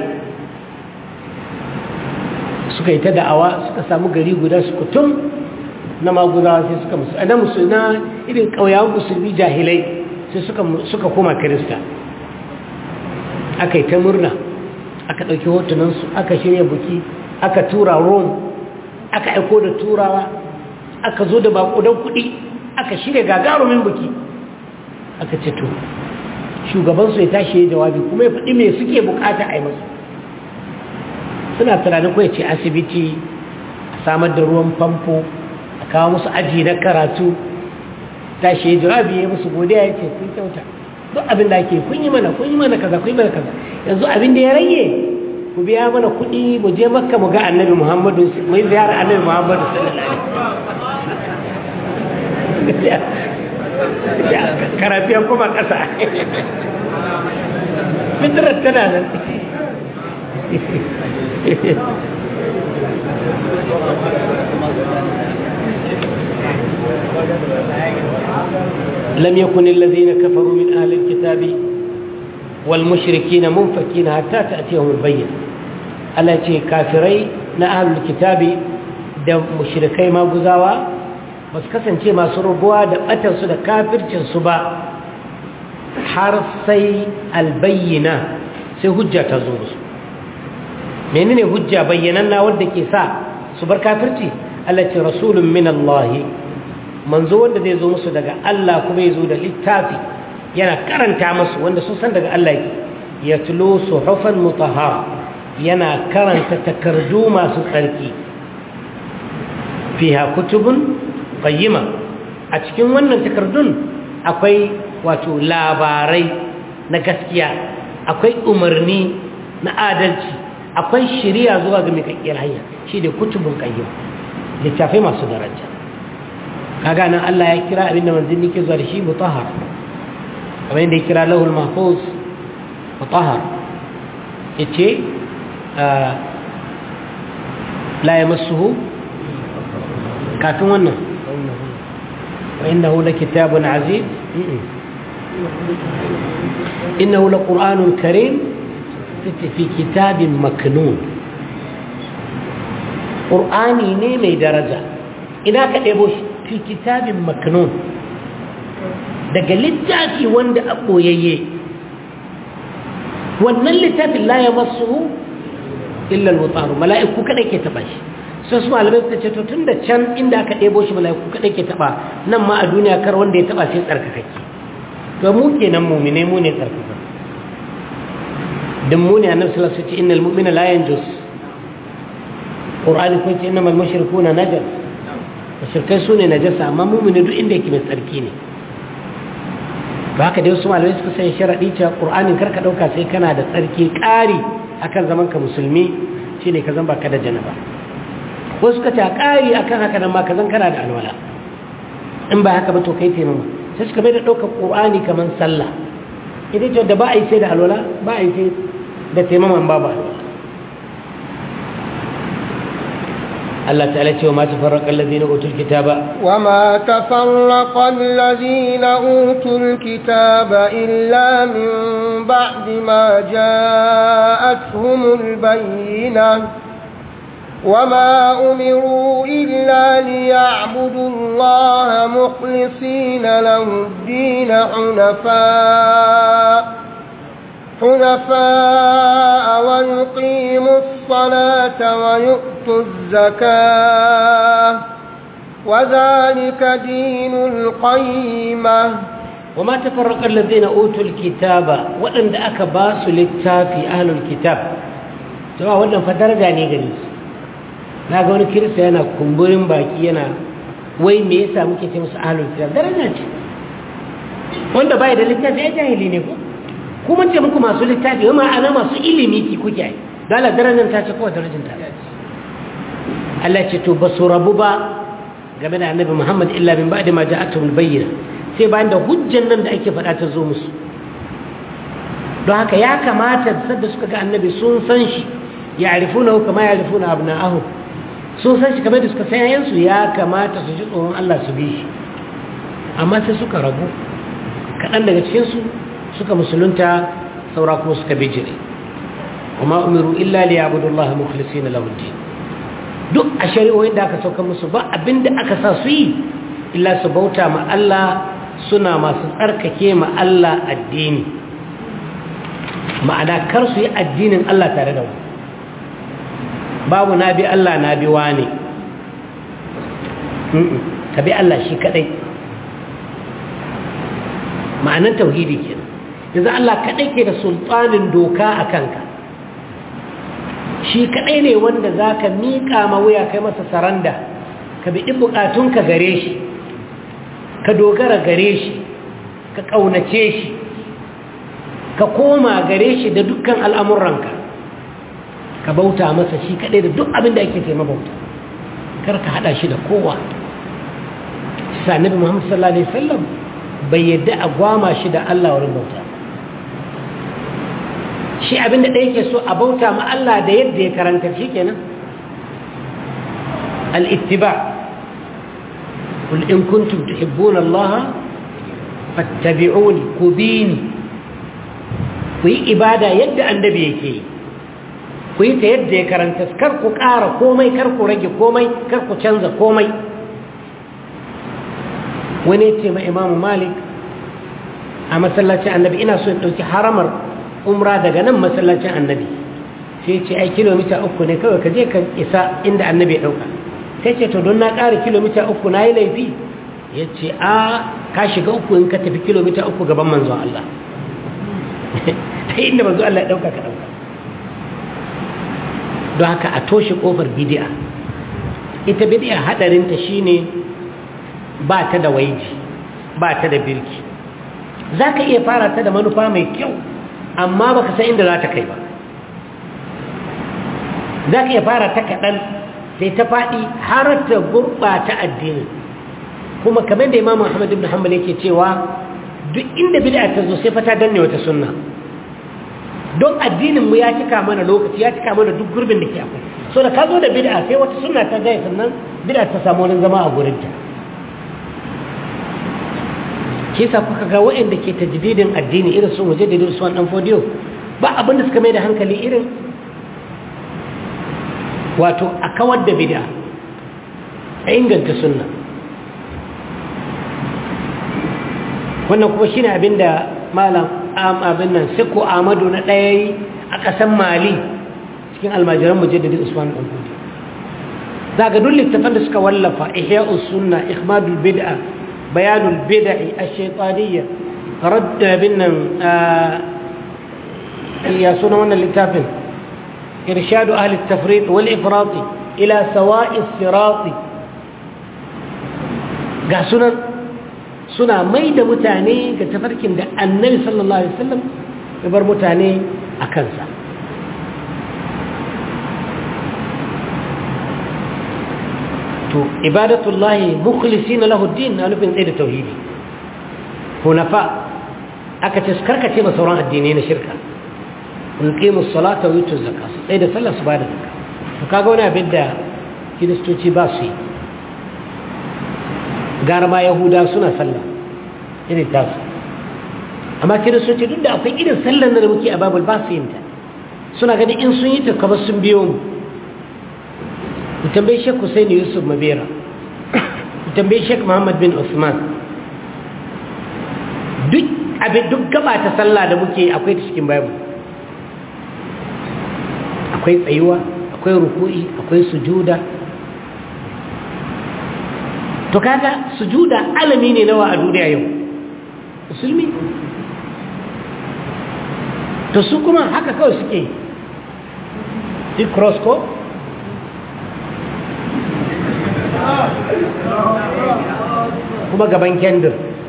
suka yi ta da'awa suka samu gari guda su kutum na maguzawa sai suka musu na musu na irin ƙauyawan musulmi jahilai sai suka koma kirista aka yi ta murna aka ɗauki hotunansu aka shirya buki aka tura rome aka aiko da turawa aka zo da bakudan kuɗi aka shirya gagarumin buki aka ce to shugabansu ya tashi ya jawabi kuma ya faɗi mai suke bukata a yi masu suna tunanin kawai ce asibiti a samar da ruwan famfo a kawo musu aji na karatu tashi ya jawabi ya musu godiya ya ce kun kyauta duk abin da ake kun yi mana kun yi mana kaza kun yi mana kaza yanzu abin da ya rage ku biya mana kuɗi mu je makka mu ga annabi muhammadu mu yi ziyara annabi muhammadu sallallahu alaihi karafiyan kuma ƙasa fitirar tana nan لم يكن الذين كفروا من أهل الكتاب والمشركين منفكين حتى تأتيهم البينة التي كافري أهل الكتاب da mushrikai maguzawa ba su kasance masu rubuwa da batansu da kafircinsu ba har sai albayyana sai hujja ta zo musu menene hujja bayyananna wadda ke sa su bar kafirci Allah ce rasulun min Allah manzo wanda zai zo musu daga Allah kuma ya zo da littafi yana karanta musu wanda sun san daga Allah yake ya tulo suhufan mutahhara yana karanta takardu masu tsarki fiha kutubun qayyima a cikin wannan takardun akwai wato labarai na gaskiya akwai umarni na adalci akwai shiriya zuwa ga mikakkiyar hanya shi da kutubun qayyim littafai masu daraja kaga nan Allah ya kira abinda manzanni ke zuwa da shi mutahhar kamar yadda ya kira lahul mahfuz mutahhar yace la yamassuhu kafin wannan wa innahu lakitabun aziz innahu laqur'anun karim fi kitabin maknun qur'ani ne mai daraja ina ka ɗebo shi fi kitabin maknun daga littafi wanda a ɓoyayye wannan littafin la ya masu illal mutaru mala'iku kaɗai ke taɓa shi sai su malamai suka ce to tun da can inda aka ɗebo shi mala'iku kaɗai ke taɓa nan ma a duniya kar wanda ya taɓa sai tsarkakake to mu kenan mumine mu ne tsarkaka dan mu ne annabi sallallahu alaihi wasallam ce innal mu'mina la yanjus qur'ani ko ce innamal mushrikuna najas shirkai su ne najasa amma mumini duk inda yake mai tsarki ne ba haka dai wasu malamai suka sai sharaɗi cewa ƙur'anin karka ɗauka sai kana da tsarki ƙari akan zaman ka musulmi shi ne ka zan baka da janaba wasu suka ce ƙari akan haka nan ma ka zan kana da alwala in ba haka ba to kai taimama sai suka bai da ɗaukar ƙur'ani kamar sallah ita ce da ba a yi sai da alwala ba a yi sai da taimaman babu alwala الله تعالى وما تفرق الذين أوتوا الكتاب وما تفرق الذين أوتوا الكتاب إلا من بعد ما جاءتهم البينة وما أمروا إلا ليعبدوا الله مخلصين له الدين حنفاء حنفاء ويقيموا الصلاة ويؤتوا الزكاة وذلك دين القيمة وما تفرق الذين أوتوا الكتاب وأن أكباس للتافي أهل الكتاب سواء وأن فدرجة نيجريس na ga wani kirista yana kumburin baki yana wai me yasa muke ce musu ahlul kitab daraja ce wanda bai da littafi ya jahili ne ko kuma ce muku masu littafi wama ana masu ilimi ki kuke ai dala darajar ta ce kowa darajar ta Allah ce to ba su rabu ba game da annabi Muhammad illa min ba'di ma ja'atuhum bayyina sai bayan da hujjan nan da ake faɗa ta zo musu don haka ya kamata sadda suka ga annabi sun san shi ya'rifuna kama ya'rifuna abna'ahum sun san shi kamar da suka san yayansu ya kamata su ji tsoron Allah su bi shi amma sai suka rabu kaɗan daga cikinsu suka musulunta saura kuma suka bijire kuma umiru illa li ya'budu Allah mukhlisina lahu din duk a shari'o'in da aka sauka musu ba abinda aka sa su yi illa su bauta ma Allah suna masu tsarkake ma Allah addini ma'ana kar su yi addinin Allah tare da wani babu na bi Allah na bi wane ka bi Allah shi kadai ma'anan tauhidi kenan yanzu Allah kadai ke da sultanin doka a kanka shi kadai ne wanda za ka miƙa ma wuya kai masa saranda ka bi ɗin buƙatunka gare shi ka dogara gare shi ka ƙaunace shi ka koma gare shi da dukkan al'amuranka ka bauta masa shi kadai da duk abin da ake taima bauta kar ka haɗa shi da kowa sa nabi muhammad sallallahu alaihi wasallam bai yadda a gwama shi da Allah wurin bauta shi abinda ɗaya ke so a bauta ma Allah da yadda ya karanta shi kenan al'ittiba kul in kuntum tuhibbuna Allah fattabi'uni ku bini ku yi ibada yadda annabi yake yi ku yi ta yadda ya karanta kar ku ƙara komai kar ku rage komai kar ku canza komai wani ce ma imamu malik a masallacin annabi ina so in ɗauki haramar umra daga nan masallacin annabi sai ce ai kilomita uku ne kawai ka je ka isa inda annabi ya ɗauka sai ce to don na ƙara kilomita uku na yi laifi ya ce a ka shiga uku in ka tafi kilomita uku gaban manzon Allah ta inda manzon Allah ya ɗauka ka ɗauka don haka a toshe ƙofar bidi'a ita bidi'a haɗarinta shine ba ta da waiji ba ta da birki za ka iya fara ta da manufa mai kyau amma ba ka san inda za ta kai ba za ka iya fara ta kaɗan sai ta faɗi har ta gurɓata addini kuma kamar da imamu ahmad ibn hanbal yake cewa duk inda bid'a ta zo sai fa ta danne wata sunna don addinin mu ya cika mana lokaci ya cika mana duk gurbin da ke akwai so da ka zo da bid'a sai wata sunna ta gaya sannan bid'a ta samu wurin zama a gurin ta ke sa kuka ga waɗanda ke tajdidin addini irin sun waje da Usman dan Fodiyo ba abin da suka mai da hankali irin wato a kawar da bid'a a inganta sunna wannan kuma shine abin da malam abin nan siko amadu na ɗaya yi a ƙasan mali cikin almajiran mujaddadin usman ɗan kudi za ga duk littafan da suka wallafa ihya'us sunna ikhmadul bid'a bayanul bid'i ash-shaytaniyya radd bin nan ya suna wannan littafin irshadu ahli at-tafriq wal ifrat ila sawa'i as-sirat ga sunan suna mai da mutane ga tafarkin da annabi sallallahu alaihi wasallam ya bar mutane a kansa to ibadatullahi mukhlisina lahu din na nufin tsaye da tauhidi hunafa aka ce karkace ba sauran addinai na shirka in qimu salata wa yutu zakka su tsaye da sallah su ba da zakka to kaga wani abin da kiristoci ba su yi gara ma yahuda suna sallah irin tasu amma kiristoci duk da akwai irin sallar da muke a babul ba su yin ta suna gani in sun yi ta kamar sun biyo mu ku tambayi shek Hussein Yusuf Mabera ku tambayi shek Muhammad bin Usman duk abin duk gaba ta sallah da muke akwai ta cikin bible akwai tsayuwa akwai ruku'i akwai sujuda to kaga sujuda alami ne nawa a duniya yau musulmi to su kuma haka kawai suke duk cross ko kuma gaban kendir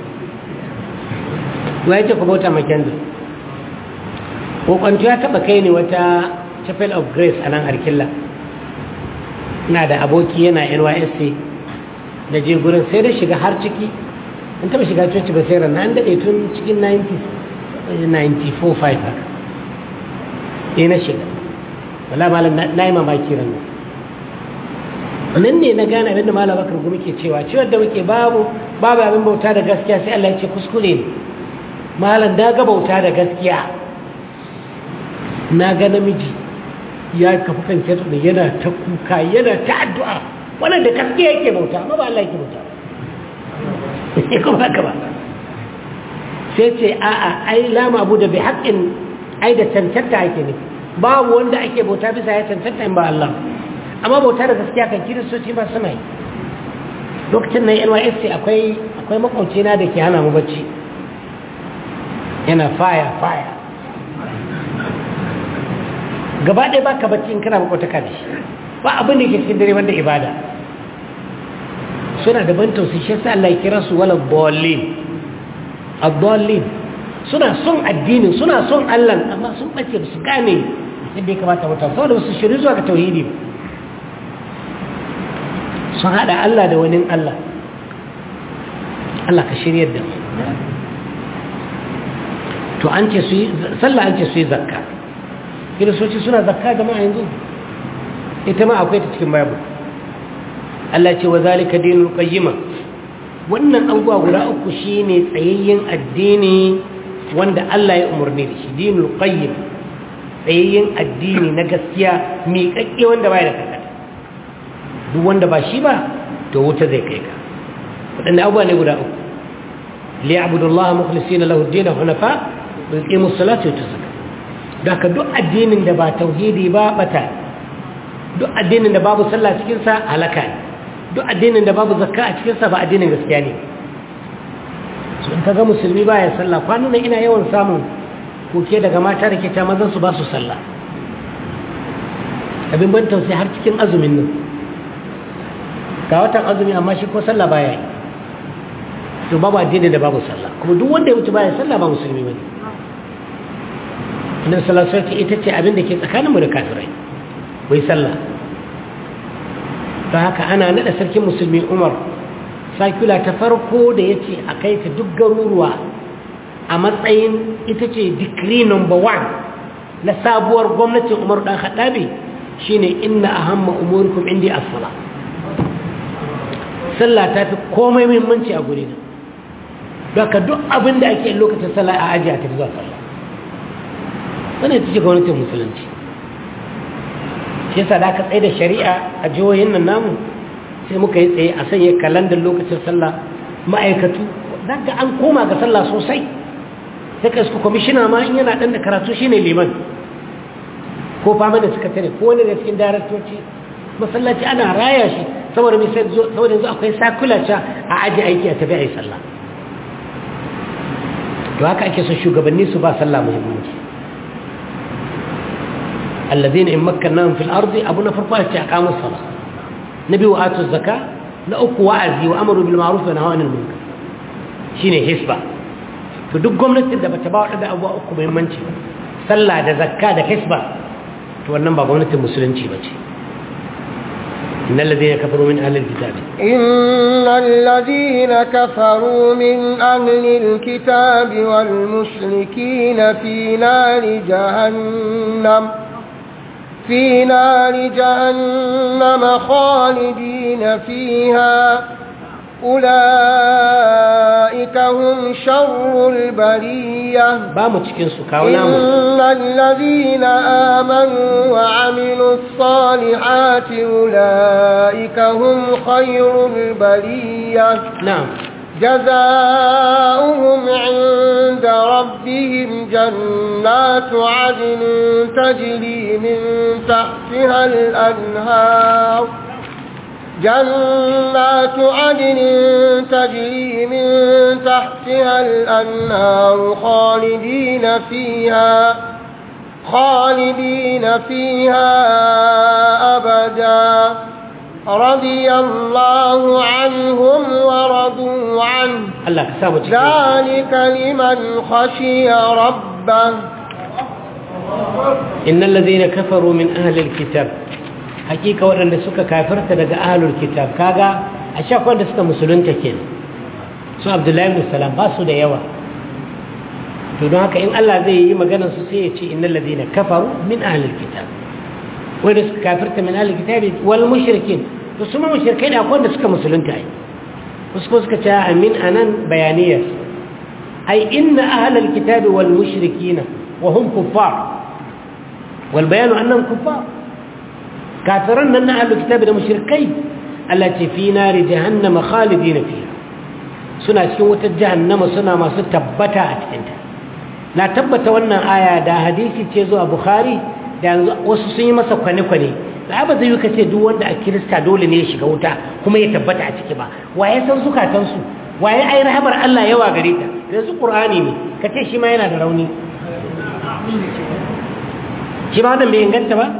wa yake ku bauta ma kendir kokwanto ya taba kai ne wata chapel of grace a nan arkilla na da aboki yana nysc da je gurin sai da shiga har ciki an taba shiga coci ba sai ranar an daɗe tun cikin 94-5 haka ne na shiga wala malam na yi mamaki ranar nan ne na gane abinda malam bakar gumi ke cewa ciwon da muke babu babu abin bauta da gaskiya sai Allah ya ce kuskure ne malam da ga bauta da gaskiya na ga namiji ya kafa kan da yana ta kuka yana ta addu'a wannan da gaskiya yake bauta amma ba Allah yake bauta ya kuma haka ba sai ce a'a ai lama abu da bi haƙƙin ai da cancanta ake ne babu wanda ake bauta bisa ya cancanta in ba Allah amma bauta da gaskiya kan kiristoci ba suna yi lokacin nan nysc akwai akwai makwaucina da ke hana mu bacci yana faya faya gaba ɗaya ba ka bacci in kana makwataka da shi ba abin da ke cikin dare wanda ibada suna da ban tausayi shi sa Allah ya kira su wala dallin ad-dallin suna son addinin suna son Allah amma sun bace ba su gane yadda ya kamata mutum saboda su shiri zuwa ga tauhidi ba sun hada Allah da wani Allah Allah ka shiryar da to an ce su yi sallah an ce su yi zakka kiristoci suna zakka jama'a yanzu ita ma akwai ta cikin bible Allah ce wa zalika dinul qayyima wannan abubuwa guda uku shine tsayayyen addini wanda Allah ya umarni da shi dinul qayyim tsayayyen addini na gaskiya miƙaƙƙe wanda baya da kakata duk wanda ba shi ba to wuta zai kai ka waɗanda abubuwa ne guda uku liya'budullaha mukhlisina lahu ad-din hunafa wa yuqimus salata wa yutuz zakata daga duk addinin da ba tauhidi ba bata duk addinin da babu sallah cikin sa halaka ne duk addinin da babu zakka a cikin sa ba addinin gaskiya ne so in kaga musulmi baya sallah kwanan nan ina yawan samun koke daga mata da ke ta mazan su ba su sallah abin ban tausayi har cikin azumin nan ga watan azumi amma shi ko sallah baya yi to babu addini da babu sallah kuma duk wanda ya wuce baya sallah ba musulmi bane annabi sallallahu alaihi wasallam ita ce abin da ke tsakanin mu da kafirai bai sallah ta haka ana nada sarkin musulmi Umar sakula ta farko da ya ce a kai ta duk garuruwa a matsayin ita ce decree number one na sabuwar gwamnatin umar ɗan haɗabe shi ne inna a hamma umurikum indi asala sallah ta fi komai muhimmanci a guri na daga duk abin da ake lokacin sallah a ajiya ta fi zuwa sallah wannan ita ce gwamnatin musulunci shi yasa da aka tsaye da shari'a a jihohin nan namu sai muka yi tsaye a sanya kalandar lokacin sallah ma'aikatu daga an koma ga sallah sosai sai ka isku kwamishina ma in yana ɗan da karatu shi ne liman ko fama da suka tare ko wani da cikin daraktoci masallaci ana raya shi saboda mai saboda yanzu akwai sakulaca a aji aiki a tafi a yi sallah to haka ake son shugabanni su ba sallah muhimmanci الذين إن مكناهم في الأرض أبونا فرقوا أقاموا الصلاة نبي وآتوا الزكاة نأكوا وعزي وأمروا بالمعروف ونهوا عن المنكر شيني حسبة فدق قمنا تبدأ بتباوع لدى أبوا أكوا مهمنشي صلى دا زكاة دا حسبة تولنبا قمنا المسلمين بشي إن الذين كفروا من أهل الكتاب إن الذين كفروا من أهل الكتاب والمشركين في نار جهنم في نار جهنم خالدين فيها أولئك هم شر البرية بامو cikin su kawo namu إن الذين آمنوا وعملوا الصالحات أولئك هم خير البرية na'am جزاؤهم عند ربهم جنات عدن تجري من تحتها الأنهار جنات عدن تجري من تحتها الأنهار خالدين فيها خالدين فيها أبدا رضي الله عنهم ورضوا عنه Allah ka samu cikin ذلك لمن خشي ربه إن الذين كفروا من أهل الكتاب حقيقة وأن سكا كافرت لدى أهل الكتاب كاغا أشاك وأن سكا مسلون تكين سو عبد الله بن السلام باسو دا يوا تدون هكا إن الله زي يما قنا سيئتي إن الذين كفروا من أهل الكتاب وأن سكا كافرت من أهل الكتاب والمشركين وسمى مشركين أقول سكا مسلون تاين وسكا سكا تاع من أنان بيانية أي إن أهل الكتاب والمشركين وهم كفار والبيان أنهم كفار كافرون أن أهل الكتاب المشركين التي في نار جهنم خالدين فيها سنة سكوة جهنم سنة ما ستبتا أتكنت لا تبتا وانا آية دا حديثي تيزو أبخاري da wasu sun yi masa kwane-kwane da ba zai yi ka ce duk wanda a kirista dole ne ya shiga wuta kuma ya tabbata a ciki ba waye san zukatansu waye ai rahamar Allah yawa gare ta yanzu qur'ani ne ka ce shi ma yana da rauni shi ma wannan bai inganta ba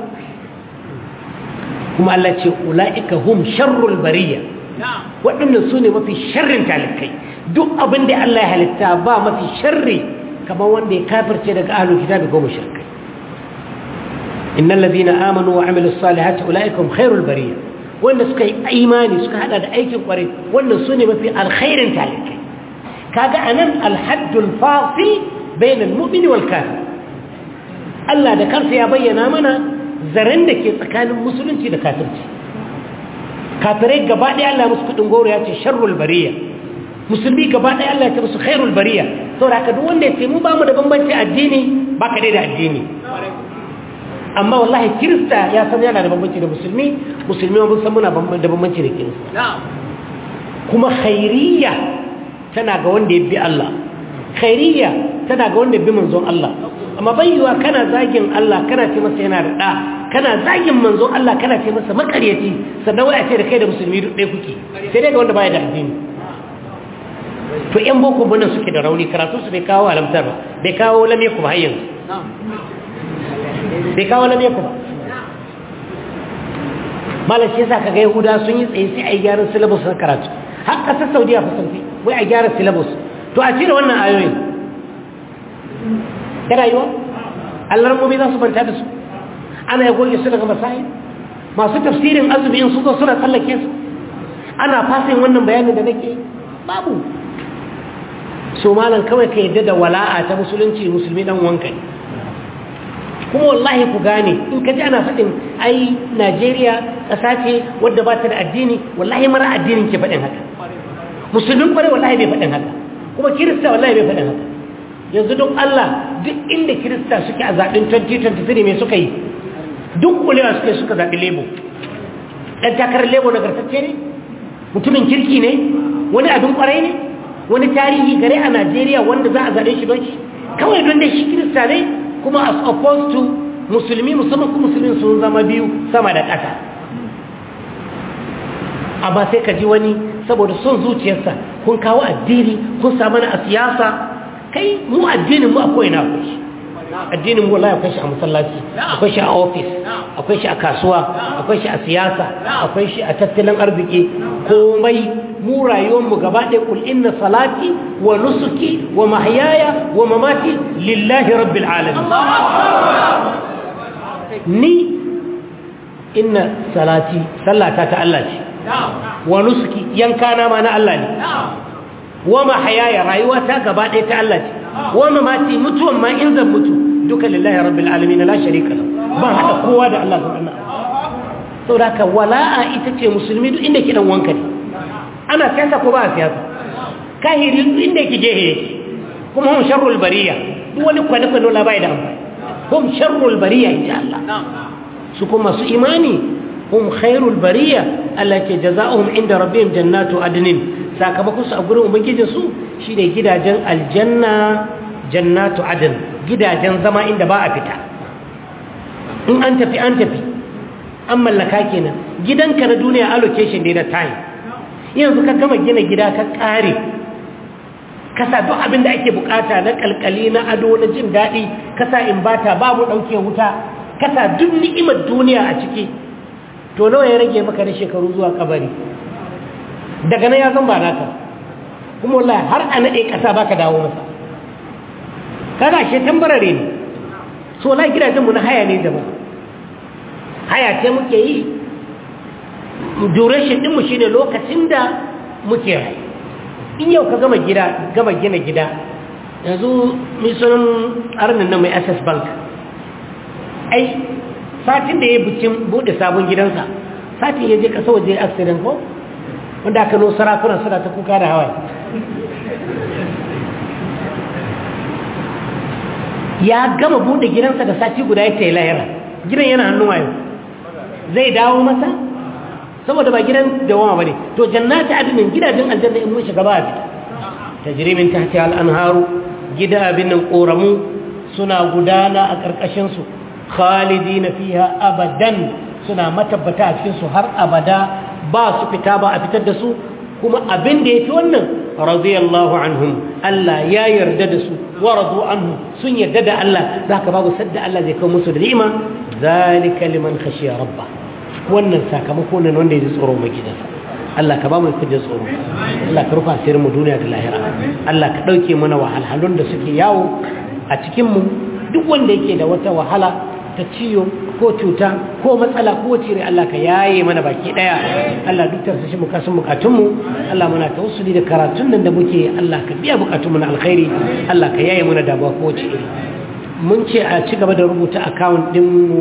kuma Allah ce ula'ika hum sharrul bariya waɗannan su ne mafi sharrin talikai duk abin da Allah ya halitta ba mafi sharri kamar wanda ya kafirce daga ahlul kitabi ko mushrikai innal ladina amanu wa amilus salihati ula'ika hum khairul bariya wanda suka yi imani suka hada da aikin kwarai wannan su ne mafi alkhairin talikai kaga anan alhaddul fasil bainal mu'mini wal kafir Allah da kansa ya bayyana mana zaren da ke tsakanin musulunci da kafirci kafirai gaba ɗaya Allah musu kudin goro ya ce sharrul bariya musulmi gaba ɗaya Allah ya ce musu khairul bariya saboda haka duk wanda ya ce mu ba mu da bambanci addini ba ka dai da addini amma wallahi kirista ya san yana da bambanci da musulmi musulmi mun san muna da bambanci da kirista kuma khairiyya tana ga wanda ya bi Allah khairiyya tana ga wanda ya bi manzon Allah amma bayyuwa kana zagin Allah kana ce masa yana da ɗa kana zagin manzon Allah kana ce masa makaryaci sannan wai a ce da kai da musulmi duk ɗaya kuke sai dai ga wanda baya da addini to ƴan boko bunan suke da rauni karatu su bai kawo alamtar ba bai kawo lamye ku ba har yanzu bai kawo lamye ku ba malam shi yasa kaga yahuda sun yi tsaye sai a yi gyaran syllabus na karatu har ƙasar saudiya fa sun fi wai a gyara syllabus to a cire wannan ayoyin da rayuwa allarmomi za su banta da su ana ya goge su daga masayi masu tafsirin azumi in su zo suna tsallake su ana fasin wannan bayanin da nake babu so malam kawai ka yadda da wala'a ta musulunci musulmi dan wanka ne kuma wallahi ku gane in ka ji ana faɗin ai najeriya ƙasa ce wadda ba ta da addini wallahi mara addinin ke faɗin haka musulmin kwarai wallahi bai faɗin haka kuma kirista wallahi bai faɗin haka yanzu don allah duk inda kirista suke a zaɓen 2023 mai suka yi duk kulewa suke suka zaɓi lebo ɗan takarar lebo nagartacce ne mutumin kirki ne wani abin kwarai ne wani tarihi gare a najeriya wanda za a zaɓe shi don shi kawai don da shi kirista ne kuma as opposed to musulmi musamman kuma musulmi sun zama biyu sama da ƙasa amma sai ka ji wani saboda son zuciyarsa kun kawo addini kun samu na a siyasa kai mu addinin mu akwai na akwai shi addinin mu wallahi akwai shi a masallaci akwai shi a ofis akwai shi a kasuwa akwai shi a siyasa akwai shi a tattalin arziki komai mu rayuwarmu gaba ɗaya kul inna salati wa nusuki wa mahyaya wa mamati lillahi rabbil alamin ni inna salati sallata ta Allah ce wa nusuki yankana ma na Allah ne wa mahyaya rayuwata gaba ɗaya ta Allah ce wa mamati mutuwan ma in zan mutu duka lillahi rabbil alamin la sharika lahu ba hada kowa da Allah subhanahu saboda ka wala'a ita ce musulmi duk inda kidan wanka ne ana siyasa ko ba a siyasa kahiri duk inda yake jehe kuma hum sharrul bariya duk wani kwane kwane la bai da amfani hum sharrul bariya insha Allah su kuma su imani hum khairul bariya Allah ke jazaohum inda rabbihim jannatu adnin sakamakon su a gurin ubangijin su shine gidajen aljanna jannatu adn gidajen zama inda ba a fita in an tafi an tafi an mallaka kenan gidanka na duniya allocation ne na time yanzu ka gama gina gida ka kare kasa duk abin da ake bukata na kalkali na ado na jin daɗi kasa in bata babu ɗauke wuta kasa duk ni'imar duniya a ciki to nawa ya rage maka na shekaru zuwa kabari daga nan ya zan ba naka kuma wallahi har a naɗe ƙasa baka dawo masa kaga shi tambarare ne so la gidajenmu na haya ne jama'a haya ce muke yi duration ɗinmu shi ne lokacin da muke rai in yau ka gama gida gama gina gida yanzu misalin arnin na mai access bank ai satin da ya bikin buɗe sabon gidansa satin ya je ƙasa waje accident ko wanda aka no sarakunan suna ta kuka da hawaii ya gama buɗe gidansa da sati guda ya ta yi layara gidan yana hannun wayo zai dawo masa saboda ba gidan dawama bane to jannati adnin gidajen aljanna in mun shiga ba fita tajri min tahtiha al-anharu gida abin nan koramu suna gudana a karkashin su khalidina fiha abadan suna matabbata a cikin su har abada ba su fita ba a fitar da su kuma abin da yafi wannan radiyallahu anhum Allah ya yarda da su wa radu anhu sun yarda da Allah zaka babu sadda Allah zai kawo musu da ni'ima zalika liman khashiya rabbah wannan sakamako ne wanda ya ji tsoro mai gidansa Allah ka ba mu kujin tsoro Allah ka rufa asirin mu duniya da lahira Allah ka dauke mana wahalhalun da suke yawo a cikin mu duk wanda yake da wata wahala ta ciyo ko cuta ko matsala ko wace Allah ka yaye mana baki daya Allah duk tarsa shi mukasin bukatun mu Allah muna tawassuli da karatun nan da muke Allah ka biya bukatun mu na alkhairi Allah ka yaye mana damuwa ko wace iri mun ce a ci gaba da rubuta account din mu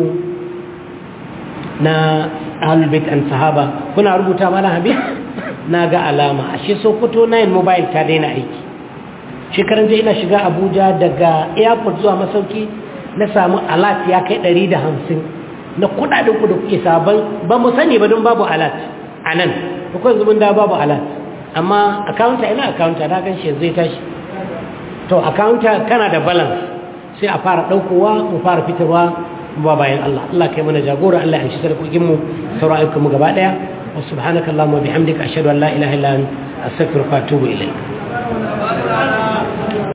na ahlul bait and sahaba kuna rubuta mana habib na ga alama ashe sokoto 9 mobile ta daina aiki shekaran je ina shiga abuja daga airport zuwa masauki na samu alat ya kai 150 na kudaden ku da kuke sabon ba mu sani ba don babu alat a nan ko yanzu mun da babu alat amma accounta ina accounta na gan shi zai tashi to accounta kana da balance sai a fara daukowa mu fara fitarwa ba bayan Allah Allah kai mana jagora Allah ya shi sarkokin mu sauran ayyukan mu gaba daya wa subhanaka allahumma bihamdika ashhadu an la ilaha illa anta astaghfiruka wa atubu ilayk